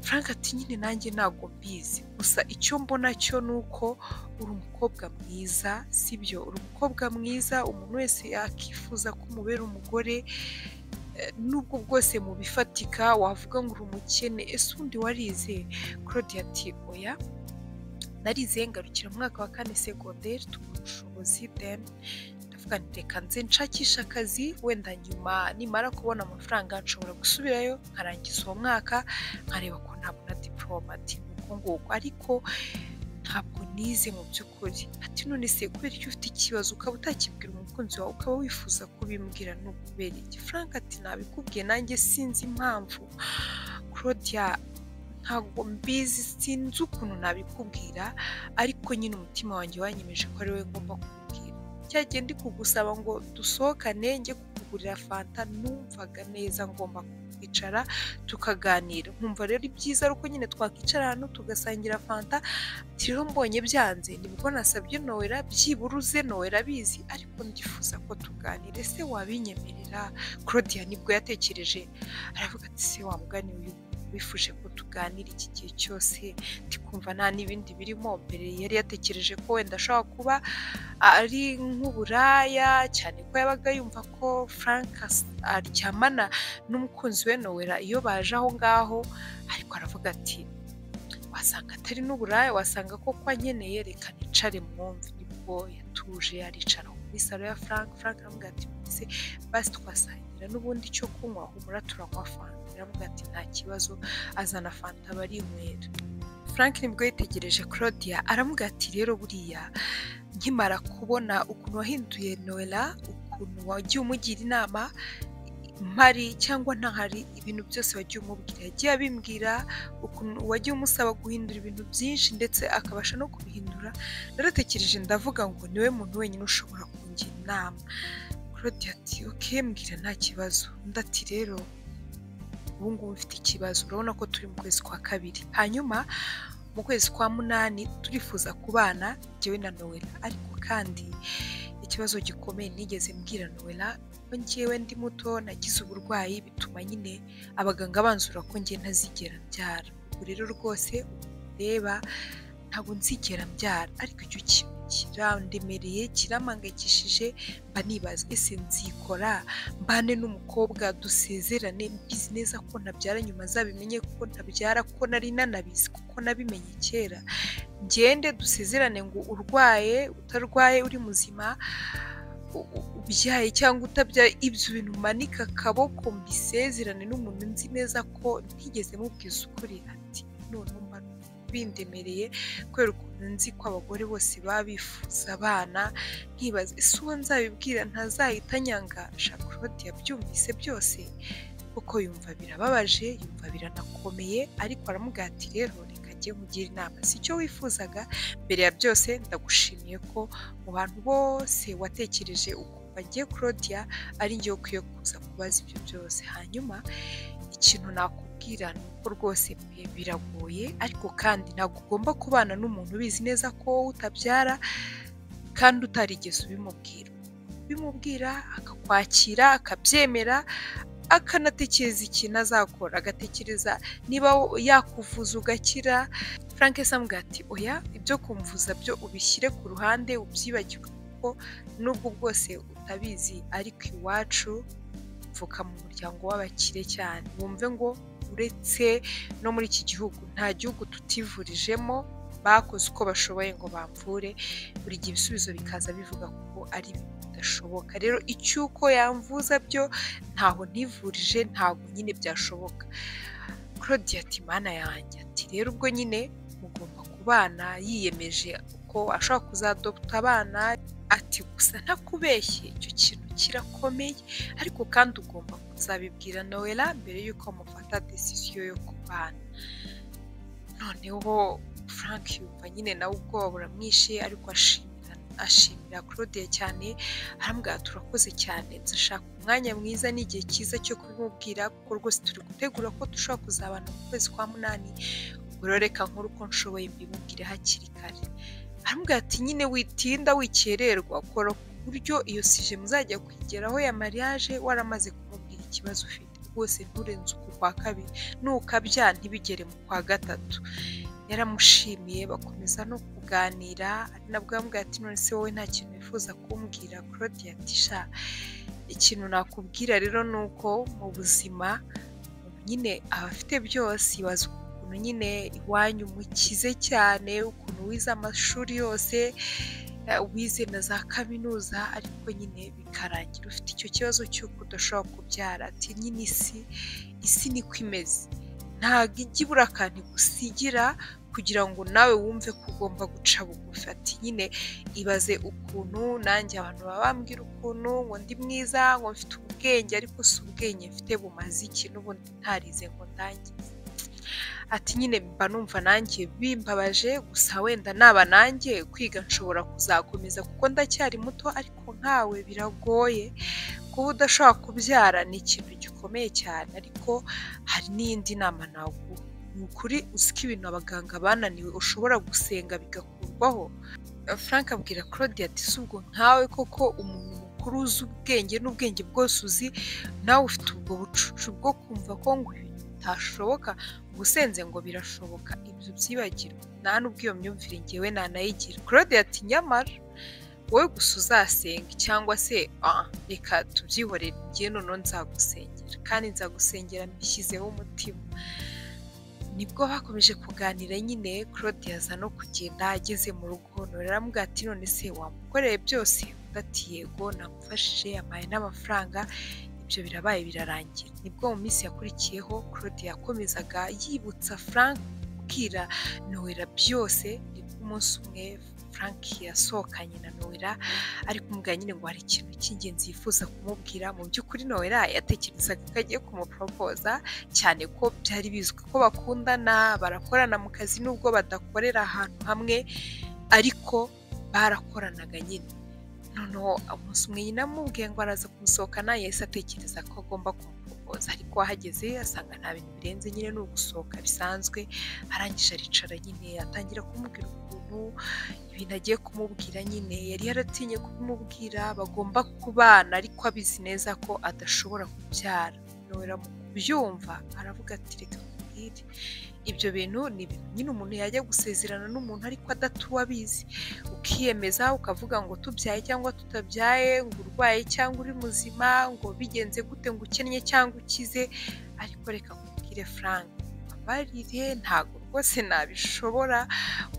frank ati nyine nanjye ntabwo mbizi gusa icyo mbona cyo ni uko uri umukobwa mwiza sibyo uri umukobwa mwiza umuntu wese yakifuza ko umubera umugore nubwo bwose mu bifatika wavuga ngo uri umukene ese undi warize claudia ati oya narize ngarukira mu mwaka wa kane segonderi tubona ubushobozi deni ndavuga nti reka nze nshakisha akazi wenda nyuma nimara kubona amafaranga nshobora gusubirayo nkarangiza uwo mwaka nkareba ko ntabona diporoma ati nuko nguko ariko ntabwo nize mu by'ukuri ati none se kubera icyo ufite ikibazo ukaba utakibwira umukunzi wawe ukaba wifuza kubimbwira ni ukubera iki frank ati nabikubwiye nanjye sinzi impamvu claudia ntabwo mbizi sinzi ukuntu nabikubwira ariko nyine umutima wanjye wanyemeje ko ari we ngomba kukubwira cyagiye ndi kugusaba ngo dusohokane njye kukugurira fanta numvaga neza ngomba kwicara tukaganira nkumva rero ibyiza ari uko nyine twakwicara ahantu tugasangira fanta rero mbonye byanze nibwo nasabye nowera byiburuze nowera abizi ariko ndifuza ko tuganira ese wabinyemerera claudia nibwo yatekereje aravuga ati se wamugani uyu wifuje ko tuganira iki gihe cyose ndikumva nta n'ibindi birimo mbere yari yatekereje ko wenda ashobora kuba ari nk'uburaya cyane ko yabaga yumva ko frank aryamana n'umukunzi we nowera iyo baje aho ngaho ariko aravuga ati wasanga atari n'uburaya wasanga ko kwa nkeneye reka nicare mwumve nibwo yatuje aricara muri salo ya frank frank aramubwira ati basi twasangira n'ubundi cyo kunywa humura turanywa fanta aravuga ati nta kibazo azana fanta barinywera frank nibwo yitegereje claudia aramuga ati rero buriya nkimara kubona ukuntu wahinduye noella uko ukuntu wagiye umugira inama mpari cyangwa ntahari ibintu byose wagiye umubwira yagiye abimbwira ukuntu wagiye umusaba guhindura ibintu byinshi ndetse akabasha no kubihindura naratekereje ndavuga ngo niwe muntu wenyine ushobora kungira inama claudia ati oke mbwira nta kibazo undi ati rero ubu ngubu mfite ikibazo urabona ko turi mu kwezi kwa kabiri hanyuma mu kwezi kwa munani turifuza kubana njyewe na nowela ariko kandi ikibazo gikomeye nigeze mbwira nowela njyewe ndi muto nagize uburwayi bituma nyine abaganga banzura ko njye ntazigera mbyara ubu rero rwose reba ntabwo nzigera mbyara ariko icyo kintu kirandemereye kiramangayikishije mba nibaza ese nzikora mbane n'umukobwa dusezerane mbizi neza ko ntabyara nyuma azabimenye kuko ntabyara kuko nari nanabizi kuko nabimenye kera ngende dusezerane ngo urwaye utarwaye uri muzima ubyaye cyangwa utabyaye ibyo bintu umanika akaboko mbisezerane n'umuntu nzi neza ko ntigeze mubwiza ukuri ati none mba bindemereye kubera ukuntu nzi ko abagore bose baba bifuza abana nkibaza ese uwo nzabibwira ntazahita anyanga shakarodi yabyumvise byose kuko yumva birababaje yumva biranakomeye ariko aramubwira ati rero reka njye nkugira inama si icyo wifuzaga mbere ya byose ndagushimiye ko mu bantu bose watekereje ukumva njye claudia ari njye ukwiye kuza kubaza ibyo byose hanyuma ikintu nakubwira ni uko rwose pe biragoye ariko kandi ntabwo ugomba kubana n'umuntu ubizi neza ko wowe utabyara kandi utarigeze ubimubwira ubimubwira akakwakira akabyemera akanatekereza ikintu azakora agatekereza niba yakuvuza ugakira frank samubwira ati oya ibyo kumvuza byo ubishyire ku ruhande ubyibagirwe kuko n'ubwo bwose utabizi ariko iwacu pfuka mu muryango w'abakire cyane wumve ngo uretse no muri iki gihugu nta gihugu tutivurijemo bakoze uko bashoboye ngo bamvure buri gihe ibisubizo bikaza bivuga ko ari bidashoboka rero icyuko yamvuza byo ntaho ntivurije ntabwo nyine byashoboka claudia ati mana yanjye ati rero ubwo nyine mugomba kubana yiyemeje ko ashobora kuzadopta abana ati gusa ntakubeshye icyo kintu kirakomeye ariko kandi ugomba kuzabibwira nowela mbere y'uko mufata decision yo kubana noneho frank yumva nyine nawe ubwoba buramwishe ariko ashimira ashimira claudia cyane arambwira turakoze cyane dushaka umwanya mwiza n'igihe cyiza cyo kubimubwira kuko rwose turi gutegura ko dushobora kuzabana mu kwezi kwa munani reka nkuru uko nshoboye mbimubwire hakiri kare arambwira ati nyine witinda wikererwa kora ku buryo iyo sije muzajya kwigeraho ya mariage waramaze kumubwira ikibazo ufite rwose nturenze uku kwa kabiri nukabya ntibigere mu kwa gatatu yaramushimiye bakomeza no kuganira ari nabwo yambwira ati none se wowe nta kintu wifuza kumbwira claudia ati sha ikintu nakubwira rero ni uko mu buzima nyine abafite byose ibaza ukuntu nyine iwanyu mukize cyane ukuntu wize amashuri yose wize na za kaminuza ariko nyine bikarangira ufite icyo kibazo cy'uko udashobora kubyara ati nyine isi isi niko imeze ntabwo ijya ibura akantu igusigira kugira ngo nawe wumve ko ugomba guca bugufi ati nyine ibaze ukuntu nanjye abantu baba bambwira ukuntu ngo ndi mwiza ngo mfite ubwenge ariko si ubwenge mfite bumaze iki n'ubundi ntarize ngo ndangize ati nyine mba numva nanjye bimbabaje gusa wenda naba nanjye kwiga nshobora kuzakomeza kuko ndacyari muto ariko nkawe biragoye kuba udashobora kubyara ni ikintu gikomeye cyane ariko hari n'iyindi nama naguha ni ukuri ko ibintu abaganga bananiwe ushobora gusenga bigakurwaho frank abwira claudia ati si ubwo nkawe koko umuntu mukuru uzi ubwenge n'ubwenge bwose uzi nawe ufite ubwo bucucu bwo kumva ko ngo bitashoboka ubusenze ngo birashoboka ibyo byibagirwa nta n'ubwo iyo myumvire ngewe nanayigira claude ati nyamara wowe gusa uzasenga cyangwa se reka tubyihorere ngewe noneho nzagusengera kandi nzagusengera mbishyizeho umutima nibwo bakomeje kuganira nyine claude yaza no kugenda ageze mu rugo none ati none se wamukoreye byose udati yego namufashije yampaye n'amafaranga ibyo birabaye birarangira nibwo mu minsi yakurikiyeho claude yakomezaga yibutsa frank kubwira nowela byose nibwo umunsi umwe Frank yasohokanye na Noella ari kumubwira nyine ngo hari ikintu cy'ingenzi yifuza kumubwira mu by'ukuri Noella yatekerezaga ko agiye kumuporopoza cyane ko byari bizwi ko bakundana barakorana mu kazi nubwo badakorera ahantu hamwe ariko barakoranaga nyine noneho umunsi umwe nyina amubwiye ngo araza kumusohokana yahise atekereza ko agomba kumuporopoza ariko ahageze asanga nta bintu birenze nyine ni ugusohoka bisanzwe arangije aricara nyine atangira kumubwira ukuntu ibintu agiye kumubwira nyine yari yaratinye kubimubwira bagomba kubana ariko abizi neza ko adashobora kubyara noneho mu kubyumva aravuga ati reka nkubwire ibyo bintu ni ibintu nyine umuntu yajya gusezerana n'umuntu ariko adatuwe abizi ukiyemeza ukavuga ngo tubyaye cyangwa tutabyaye ngo urwaye cyangwa uri muzima ngo bigenze gute ngo ukennye cyangwa ukize ariko reka nkubwire Frank mbabarire ntabwo rwose nabishobora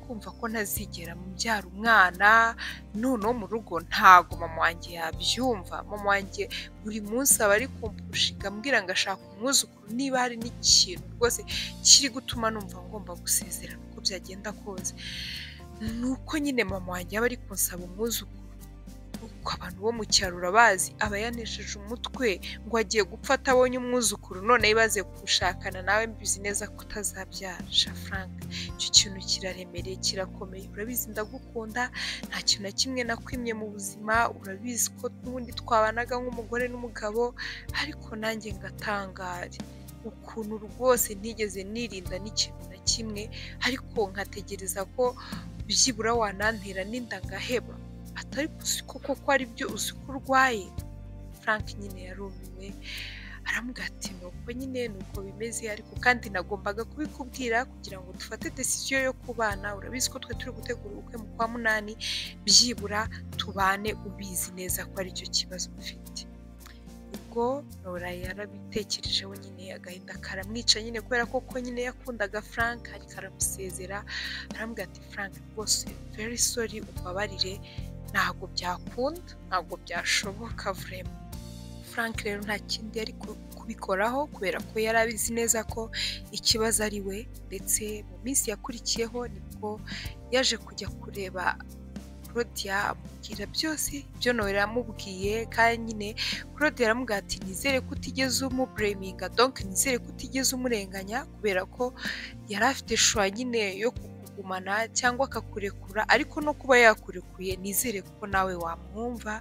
kumva ko ntazigera mubyara umwana noneho mu rugo ntago mama wanjye yabyumva mama wanjye buri munsi aba ari kumpushinga ambwira ngo ashaka umwuzukuru niba hari n'ikintu rwose kiri gutuma numva ngomba gusezerana uko byagenda kose ni uko nyine mama wanjye aba ari kunsaba umwuzukuru uko abantu bo mu cyaro urabazi aba yanesheje umutwe ngo agiye gupfa atabonye umwuzukuru none yibaze gushakana nawe mbizi neza ko utazabyara Frank icyo kintu kiraremereye kirakomeye urabizi ndagukunda nta kintu na kimwe nakwimye mu buzima urabizi ko n'ubundi twabanaga nk'umugore n'umugabo ariko nanjye ngatangara ukuntu rwose ntigeze nirinda n'ikintu na kimwe ariko nkategereza ko byibura wanantera n'inda ngaheba atari koko ko ari byo uzi ko urwaye frank nyine yarumiwe aramubwira ati nuko nyine nuko bimeze ariko kandi nagombaga kubikubwira kugira ngo dufate desisiyo yo kubana urabizi ko twe turi gutegura ubukwe mu kwa munani byibura tubane ubizi neza ko aricyo kibazo ufite ubwo nora yarabitekerejeho nyine agahinda karamwica nyine kubera ko ko nyine yakundaga frank ariko aramusezera aramubwira ati frank rwose very sorry umbabarire ntabwo byakunda ntabwo byashoboka vurema frank rero nta kindi yari kubikoraho kubera ko yari abizi neza ko ikibazo ari we ndetse mu minsi yakurikiyeho nibwo yaje kujya kureba claudia amubwira byose ibyo nawe yaramubwiye kandi nyine claudia yaramubwira ati nizere ko utigeze umubureminga donke nizere ko utigeze umurenganya kubera ko yari afite shuwa nyine yo kugumana cyangwa akakurekura ariko no kuba yakurekuye nizere ko nawe wamwumva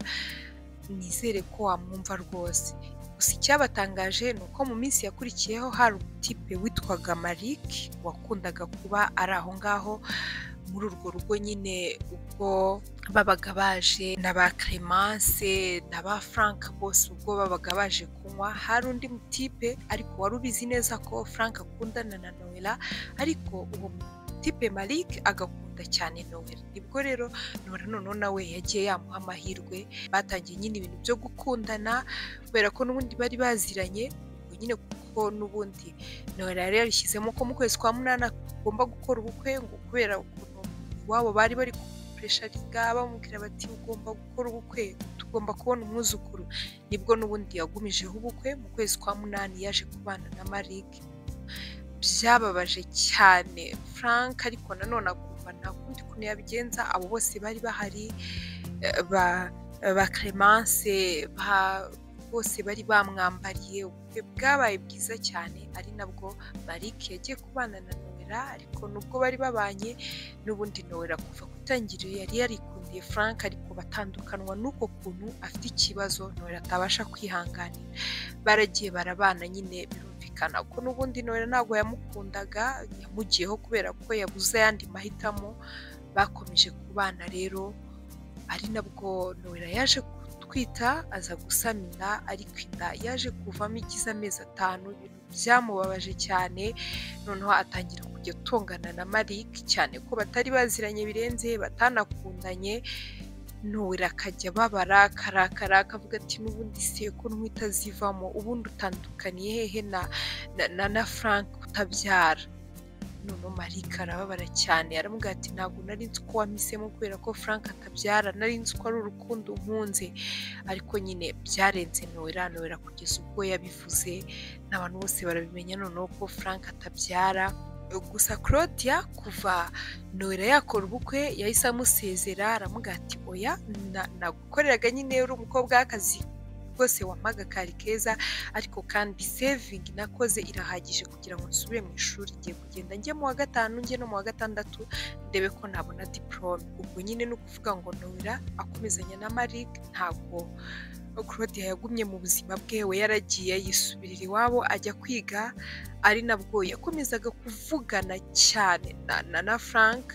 nizere ko wamwumva rwose gusa icyabatangaje ni uko mu minsi yakurikiyeho hari umutipe witwaga marik wakundaga kuba ari aho ngaho muri urwo rugo nyine ubwo babaga baje na ba clemence na ba frank bose ubwo babaga baje kunywa hari undi mutipe ariko wari ubizi neza ko frank akundana na noella ariko uwo tipe Malik agakunda cyane Noel nibwo rero Nora noneho nawe yagiye yamuha amahirwe batangiye nyine ibintu byo gukundana kubera ko n'ubundi bari baziranye nyine kuko n'ubundi Noel yari yarishyizemo ko mu kwezi kwa munani agomba gukora ubukwe ngo kubera ukuntu iwabo bari bari kumpuresharinga bamubwira bati ugomba gukora ubukwe tugomba kubona umwuzukuru nibwo n'ubundi yagumijeho ubukwe mu kwezi kwa munani yaje kubana na Malik byababaje cyane frank ariko nanone akumva nta kundi kuntu yabigenza abo bose bari bahari ba clemence bose bari bamwambariye ubukwe bwabaye bwiza cyane ari nabwo marik yagiye kubana na noella ariko nubwo bari babanye n'ubundi noella kuva ku itangiriro yari yarikundiye frank ariko batandukanwa n'uko kuntu afite ikibazo noella atabasha kwihanganira baragiye barabana nyine birumvikana ko n'ubundi noella ntabwo yamukundaga yamugiyeho kubera ko yabuze ayandi mahitamo bakomeje kubana rero ari nabwo noella yaje gutwita aza gusama inda ariko inda yaje kuvamo igize amezi atanu ibintu byamubabaje cyane noneho atangira kujya atongana na marik cyane ko batari baziranye birenze batanakundanye nowera akajya babara karakara akavuga ati n'ubundi se ko ntwita azivamo ubundi utandukaniye hehe na na na frank utabyara noneho marika arababara cyane aramubwira ati ntabwo nari nzi ko wamisemo kubera ko frank atabyara nari nzi ko ari urukundo nkunze ariko nyine byarenze nowera nowera kugeza ubwo yabivuze n'abantu bose barabimenya noneho ko frank atabyara gusa claudia kuva noella yakora ubukwe yahise amusezera aramubwira ati oya nagukoreraga nyine uri umukobwa w'akazi rwose wampaga kari keza ariko kandi sevingi nakoze irahagije kugira ngo nsubire mu ishuri ngiye kugenda njye mu wa gatanu njye no mu wa gatandatu ndebe ko nabona diporome ubwo nyine ni ukuvuga ngo noella akomezanya na marie ntabwo claudia yagumye mu buzima bwe we yaragiye yisubirira iwabo ajya kwiga ari nabwo yakomezaga kuvugana cyane na na frank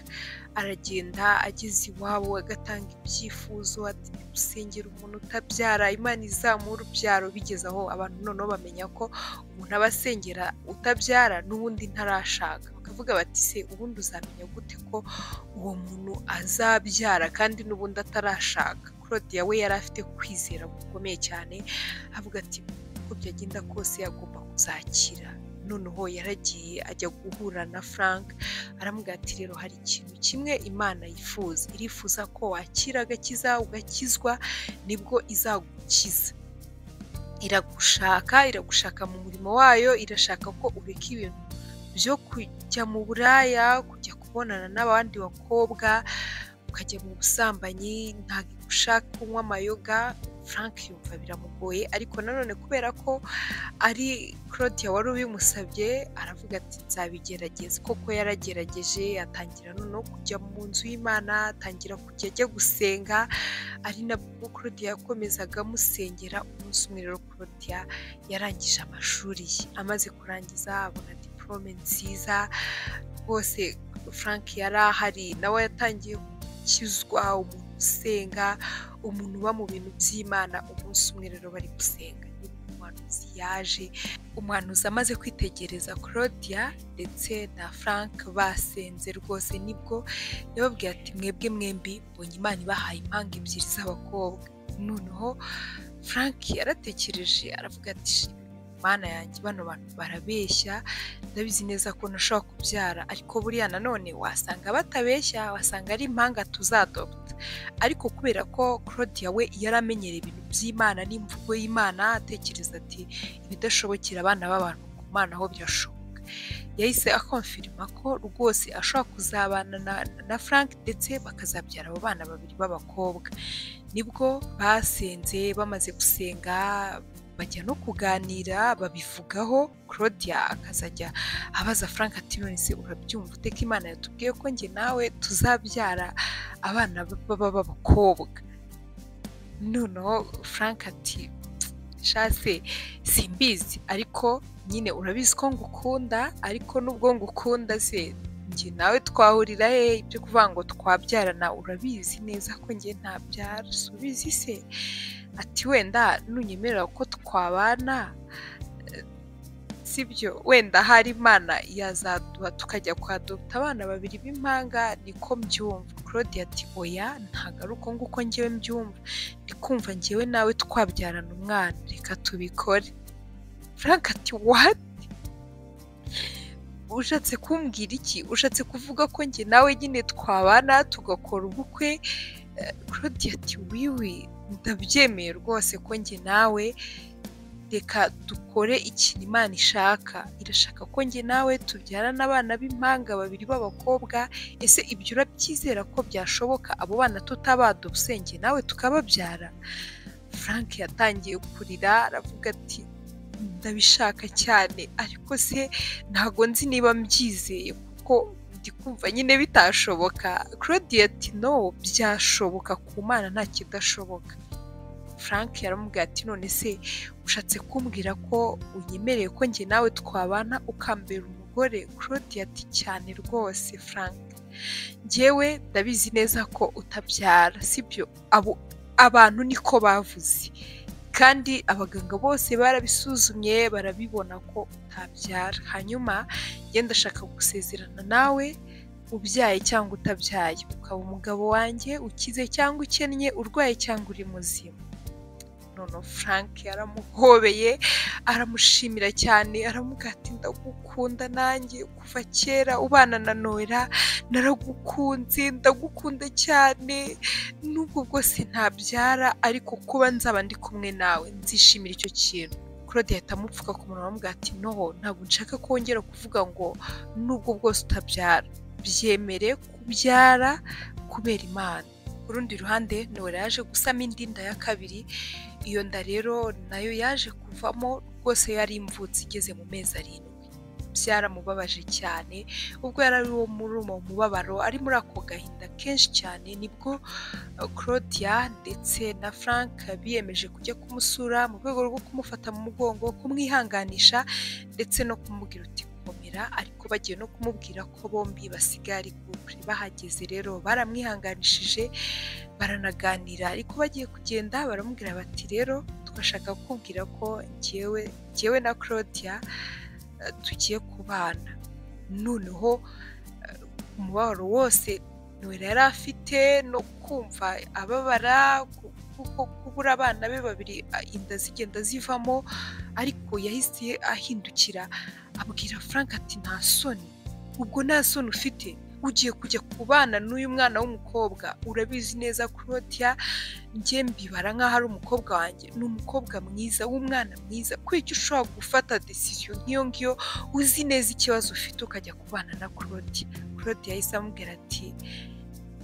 aragenda ageze iwabo agatanga ibyifuzo ati gusengera umuntu utabyara imana izamura urubyaro bigeze aho abantu noneho bamenya ko umuntu aba asengera utabyara n'ubundi ntarashaka bakavuga bati se ubundi uzamenya gute ko uwo muntu azabyara kandi n'ubundi atarashaka claudia we yari afite kwizera gukomeye cyane avuga ati uko byagenda kose agomba kuzakira noneho yaragiye ajya guhura na frank aramubwira ati rero hari ikintu kimwe imana yifuza irifuza ko wakira agakiza ugakizwa nibwo izagukiza iragushaka iragushaka mu murimo wayo irashaka ko ureka ibintu byo kujya mu buraya kujya kubonana n'abandi bakobwa ukajya mu busambanyi ntabwo igushaka kunywa amayoga frank yumva biramugoye ariko nanone kubera ko ari claudia wari ubimusabye aravuga ati nzabigerageza koko yaragerageje atangira noneho kujya mu nzu y'imana atangira kujya ajya gusenga ari nabwo claudia yakomezaga amusengera umunsi umwe rero claudia yarangije amashuri ye amaze kurangiza abona diporome nziza rwose frank yari ahari nawe yatangiye gukizwa umuntu usenga umuntu uba mu bintu by'imana umunsi umwe rero bari gusenga umuhanuzi yaje umuhanuzi amaze kwitegereza claudia ndetse na frank basenze rwose nibwo yababwiye ati mwebwe mwembi mbonye imana ibahaye impanga ebyiri z'abakobwa noneho frank yaratekereje aravuga ati mana yanjye bano bantu barabeshya ndabizi neza ko nashobora kubyara ariko buriya nanone wasanga batabeshya wasanga ari impanga tuzadopta ariko kubera ko claudia we yaramenyereye ibintu by'imana n'imvugo y'imana atekereza ati ibidashobokera abana b'abantu ku mana aho birashoboka yahise akomfirima ko rwose ashobora kuzabana na frank ndetse bakazabyara abo bana babiri b'abakobwa nibwo basenze bamaze gusenga bajya no kuganira babivugaho claudia akazajya abaza frank ati nonese urabyumva uteka imana yatubwiye ko njye nawe tuzabyara abana b'abakobwa noneho frank ati shase simbizi ariko nyine urabizi ko ngukunda ariko nubwo ngukunda se njye nawe twahurira he ibyo kuvuga ngo twabyarana urabizi neza ko njye ntabyara subizi se ati wenda nunyemerera ko twabana sibyo wenda hari imana yazaduha tukajya kwadopta abana babiri b'impanga niko mbyumva claudia ati oya ntabwo ari uko nguko ngewe mbyumva ndikumva ngewe nawe twabyarana umwana reka tubikore frank ati wati ushatse kumbwira iki ushatse kuvuga ko njye nawe nyine twabana tugakora ubukwe claudia ati wiwi ndabyemeye rwose ko njye nawe reka dukore ikintu imana ishaka irashaka ko njye nawe tubyarana abana b'impanga babiri b'abakobwa ese ibyo urabyizera ko byashoboka abo bana tutabada ubusenge nawe tukababyara frank yatangiye kurira aravuga ati ndabishaka cyane ariko se ntabwo nzi niba mbyizeye kuko kumva nyine bitashoboka claudia ati no byashoboka ku mana nta kidashoboka frank yaramubwira ati none se ushatse kumbwira ko unyemereye ko njye nawe twabana ukambera umugore claudia ati cyane rwose frank ngewe ndabizi neza ko utabyara sibyo abo abantu niko bavuze kandi abaganga bose barabisuzumye barabibona ko utabyara hanyuma ngenda ndashaka gusezerana nawe ubyaye cyangwa utabyaye ukaba umugabo wanjye ukize cyangwa ukennye urwaye cyangwa uri muzima noneho frank yaramuhobeye aramushimira cyane aramugati ndagukunda nanjye kuva kera ubana na noera naragukunze ndagukunda cyane n'ubwo bwose ntabyara ariko kuba nzaba ndi kumwe nawe nzishimira icyo kintu claude yahita amupfuka ku munwa amubwira ati no ntabwo nshaka kongera kuvuga ngo nubwo bwose utabyara byemere kubyara kubera imana ku rundi ruhande nora yaje gusama indi nda ya kabiri iyo nda rero nayo yaje kuvamo rwose yari imvutsi igeze mu mezi arindwi byaramubabaje cyane ubwo yari ari uwo muri uwo mubabaro ari muri ako gahinda kenshi cyane nibwo claudia ndetse na frank biyemeje kujya kumusura mu rwego rwo kumufata mu mugongo kumwihanganisha ndetse no kumubwira uti gukomera ariko bagiye no kumubwira ko bombi basigaye ari gukuri bahageze rero baramwihanganishije baranaganira ariko bagiye kugenda baramubwira bati rero twashaka kukubwira ko njyewe njyewe na claudia tugiye kubana noneho umubabaro wose ntiwera yari afite no kumva ababara kuko kubura abana be babiri inda zigenda zivamo ariko yahise ahindukira abwira frank ati nta soni ubwo nta soni ufite ugiye kujya ku bana n'uyu mwana w'umukobwa urabizi neza kurotiya njye mbibara nk'aho ari umukobwa wanjye ni umukobwa mwiza w'umwana mwiza kubera icyo ushobora gufata desisiyo nk'iyo ngiyo uzi neza ikibazo ufite ukajya kubana na kuroti kuroti yahise amubwira ati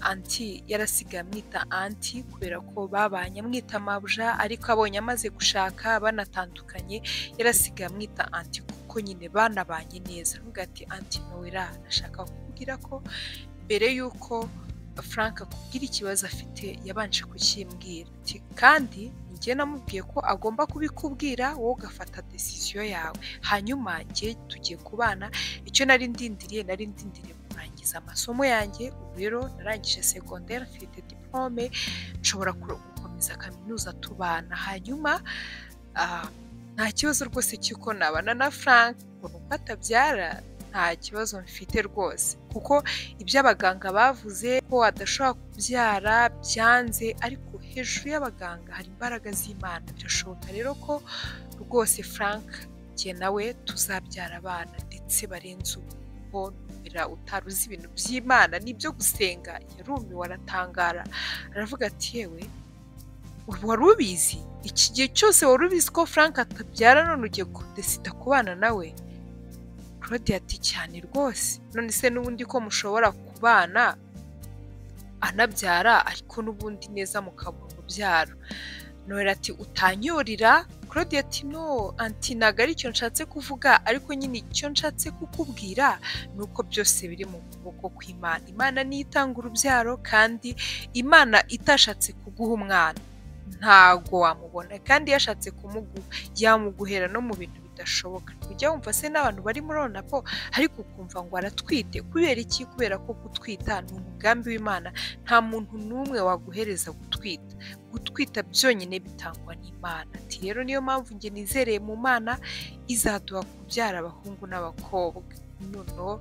anti yarasigaye amwita anti kubera ko babanye amwita mabuja ariko abonye amaze gushaka banatandukanye yarasigaye amwita anti kuko nyine banabanye neza nubwo ati anti nowera ashaka kukubwira ko mbere y'uko frank akubwira ikibazo afite yabanje kukimbwira kandi njye namubwiye ko agomba kubikubwira wowe ugafata desisiyo yawe hanyuma njye tugiye kubana icyo nari ndindiriye nari ndindiriye kurangiza amasomo yanjye ubu rero narangije segonderi mfite diplome nshobora gukomeza kaminuza tubana hanyuma nta kibazo rwose cy'uko nabana na frank ngo nuko atabyara nta kibazo mfite rwose kuko ibyo abaganga bavuze ko adashobora kubyara byanze ariko hejuru y'abaganga hari imbaraga z'imana birashoboka rero ko rwose frank njye nawe tuzabyara abana ndetse barenze ubu numera utari uzi ibintu by'imana nibyo gusenga yarumiwe aratangara aravuga ati yewe wari ubizi iki gihe cyose wari ubizi ko frank atabyara none ugiye kudesida kubana nawe claude ati cyane rwose none se n'ubundi ko mushobora kubana anabyara ariko n'ubundi neza mukabura urubyaro nora ati utanyorira claude ati no anti ntabwo ari icyo nshatse kuvuga ariko nyine icyo nshatse kukubwira ni uko byose biri mu kuboko kw'imana imana niyo itanga urubyaro kandi imana itashatse kuguha umwana ntago wamubona kandi yashatse kumuguha yamuguhera no mu bintu bidashoboka ujya wumva se n'abantu bari muri onapo ariko ukumva ngo aratwite kubera iki kubera ko gutwita ni umugambi w'imana nta muntu n'umwe waguhereza gutwita gutwita byonyine bitangwa n'imana ati rero niyo mpamvu njye nizereye mu mana izaduha kubyara abahungu n'abakobwa noneho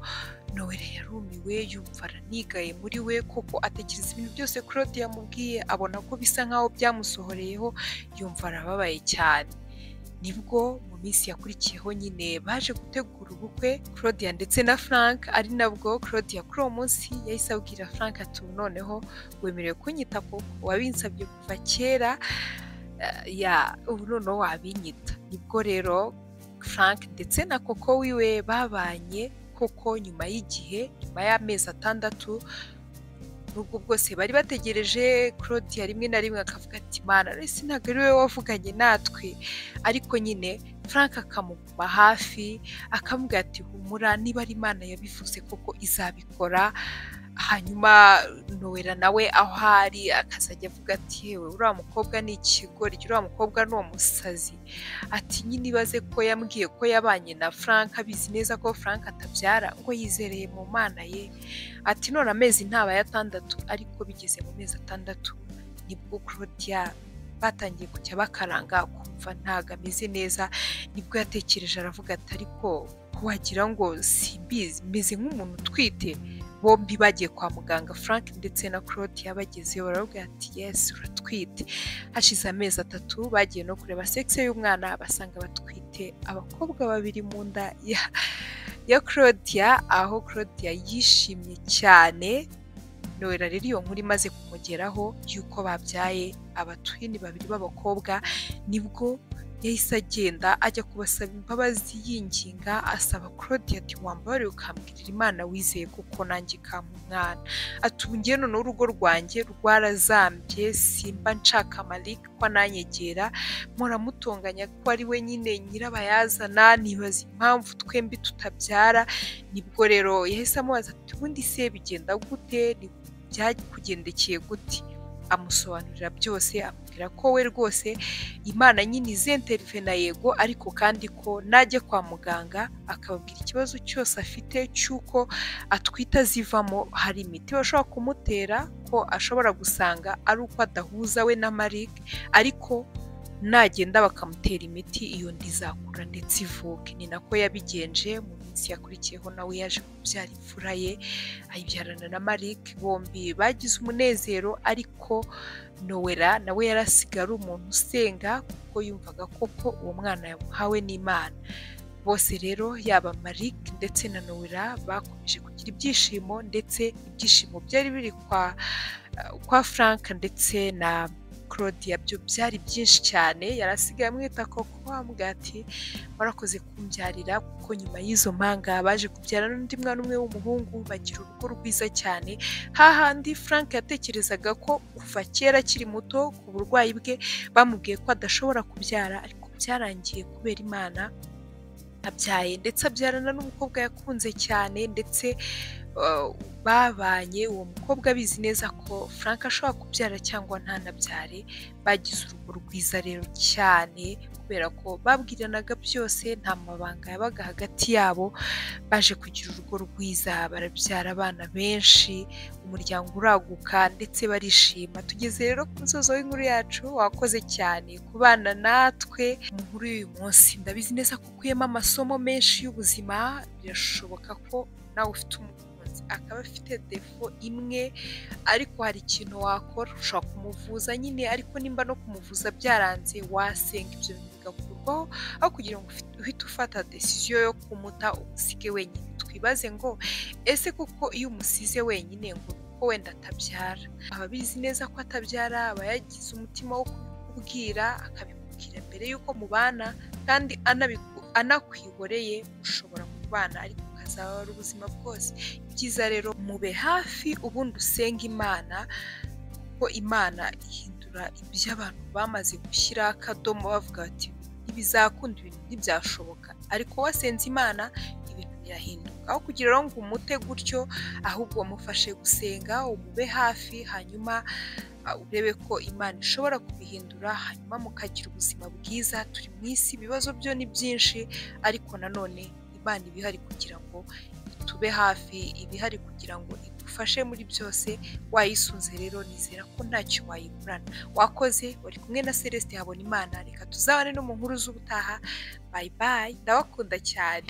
nowere yarumiwe yumva aranigaye muri we koko atekereza ibintu byose claude yamubwiye abona ko bisa nkaho byamusohoreyeho yumva arababaye cyane nibwo mu minsi yakurikiyeho nyine baje gutegura ubukwe claudia ndetse na frank ari nabwo claudia kuri uwo munsi yahise abwira frank ati noneho wemerewe kunyita koko wabinsabye kuva kera ya ubu noneho wabinyita nibwo rero frank ndetse na koko wiwe babanye koko nyuma y'igihe nyuma y'amezi atandatu nubwo bwose bari bategereje claudia rimwe na rimwe akavuga ati mana ese ntabwo ari wowe wavuganye natwe ariko nyine frank akamuguma hafi akamubwira ati humura niba ari imana yabivuze koko izabikora hanyuma nowera nawe aho ari akazajya avuga ati yewe uriya mukobwa ni ikigoryi uriya mukobwa ni umusazi ati nyine ibaze ko yambwiye ko yabanye na frank abizi neza ko frank atabyara ngo yizereye mu mana ye ati none amezi ntaba atandatu ariko bigeze mu mezi atandatu nibwo claudia batangiye kujya bakaranga kumva ntabwo ameze neza nibwo yatekereje aravuga ati ariko wagira ngo simbizi meze nk'umuntu utwite bombi bagiye kwa muganga frank ndetse na claude yabagezeyo baravuga ati yesi uratwite hashize amezi atatu bagiye no kureba sexe y'umwana basanga batwite abakobwa babiri mu nda ya ya claudia aho claudia yishimye cyane nowera rero iyo nkuru imaze kumugeraho y'uko babyaye abatwini babiri b'abakobwa nibwo yahise agenda ajya kubasaba imbabazi yinginga asaba claudia ati wambabarire ukambwirira imana wizeye kuko nanjye ikamumwana ati ubu ngewe noneho urugo rwanjye rwarazambye simba nshaka malik ko ananyegera muramutonganya ko ari we nyine nyirabayazana nibaza impamvu twembi tutabyara nibwo rero yahise amubaza ati ubundi se bigenda gute byakugendekeye gute amusobanurira byose amubwira ko we rwose imana nyine izenterive na yego ariko kandi ko najya kwa muganga akababwira ikibazo cyose afite cy'uko atwite azivamo hari imiti bashobora kumutera ko ashobora gusanga ari uko adahuza we na marike ariko nagenda bakamutera imiti iyo nda izakura ndetse ivuke ni nako yabigenje mu minsi yakurikiyeho nawe yaje kubyara imfura ye ayibyarana na marike bombi bagize umunezero ariko nowera nawe yarasigaye ari umuntu usenga kuko yumvaga koko uwo mwana yamuhawe n'imana bose rero yaba marik ndetse na nowera bakomeje kugira ibyishimo ndetse ibyishimo byari biri kwa kwa frank ndetse na claudia byo byari byinshi cyane yari asigaye amwita koko wambwira ati warakoze kumbyarira kuko nyuma y'izo mpanga baje kubyara n'undi mwana umwe w'umuhungu bagira urugo rwiza cyane hahandi frank yatekerezaga ko kuva kera akiri muto ku burwayi bwe bamubwiye ko adashobora kubyara ariko byarangiye kubera imana abyaye ndetse abyarana n'umukobwa yakunze cyane ndetse babanye uwo mukobwa abizi neza ko frank ashobora kubyara cyangwa ntanabyare bagize urugo rwiza rero cyane kubera ko babwiranaga byose nta mabanga yabaga hagati yabo baje kugira urugo rwiza barabyara abana benshi umuryango uraguka ndetse barishima tugeze rero ku musozo w'inkuru yacu wakoze cyane ku bana natwe mu nkuru y'uyu munsi ndabizi neza ko ukuyemo amasomo menshi y'ubuzima birashoboka ko nawe ufite umukunzi akaba afite defo imwe ariko hari ikintu wakora ushobora kumuvuza nyine ariko nimba no kumuvuza byaranze wasenga ibyo bintu bigakurwaho aho kugira ngo uhite ufata desiziyo yo kumuta umusige wenyine twibaze ngo ese kuko iyo umusize wenyine ngo kuko wenda atabyara ababizi neza ko atabyara aba yagize umutima wo kubwira akabimubwira mbere y'uko mubana kandi anakwihoreye ushobora kubana ariko ukazaba wari ubuzima bwose byiza rero mube hafi ubundi usenga imana kuko imana ihindura ibyo abantu bamaze gushyiraho akadomo bavuga bati ntibizakunda ibintu ntibyashoboka ariko wasenze imana ibintu birahinduka aho kugira ngo umute gutyo ahubwo mufashe gusenga umube hafi hanyuma urebe ko imana ishobora kubihindura hanyuma mukagira ubuzima bwiza turi mu isi ibibazo byo ni byinshi ariko nanone imana ibihari kugira ngo itube hafi ibihari kugira ngo igufashe muri byose wayisunze rero nizera ko ntacyo wayiburana wakoze wari kumwe na celestin habonimana reka tuzabane no mu nkuru z'ubutaha bayi bayi ndabakunda cyane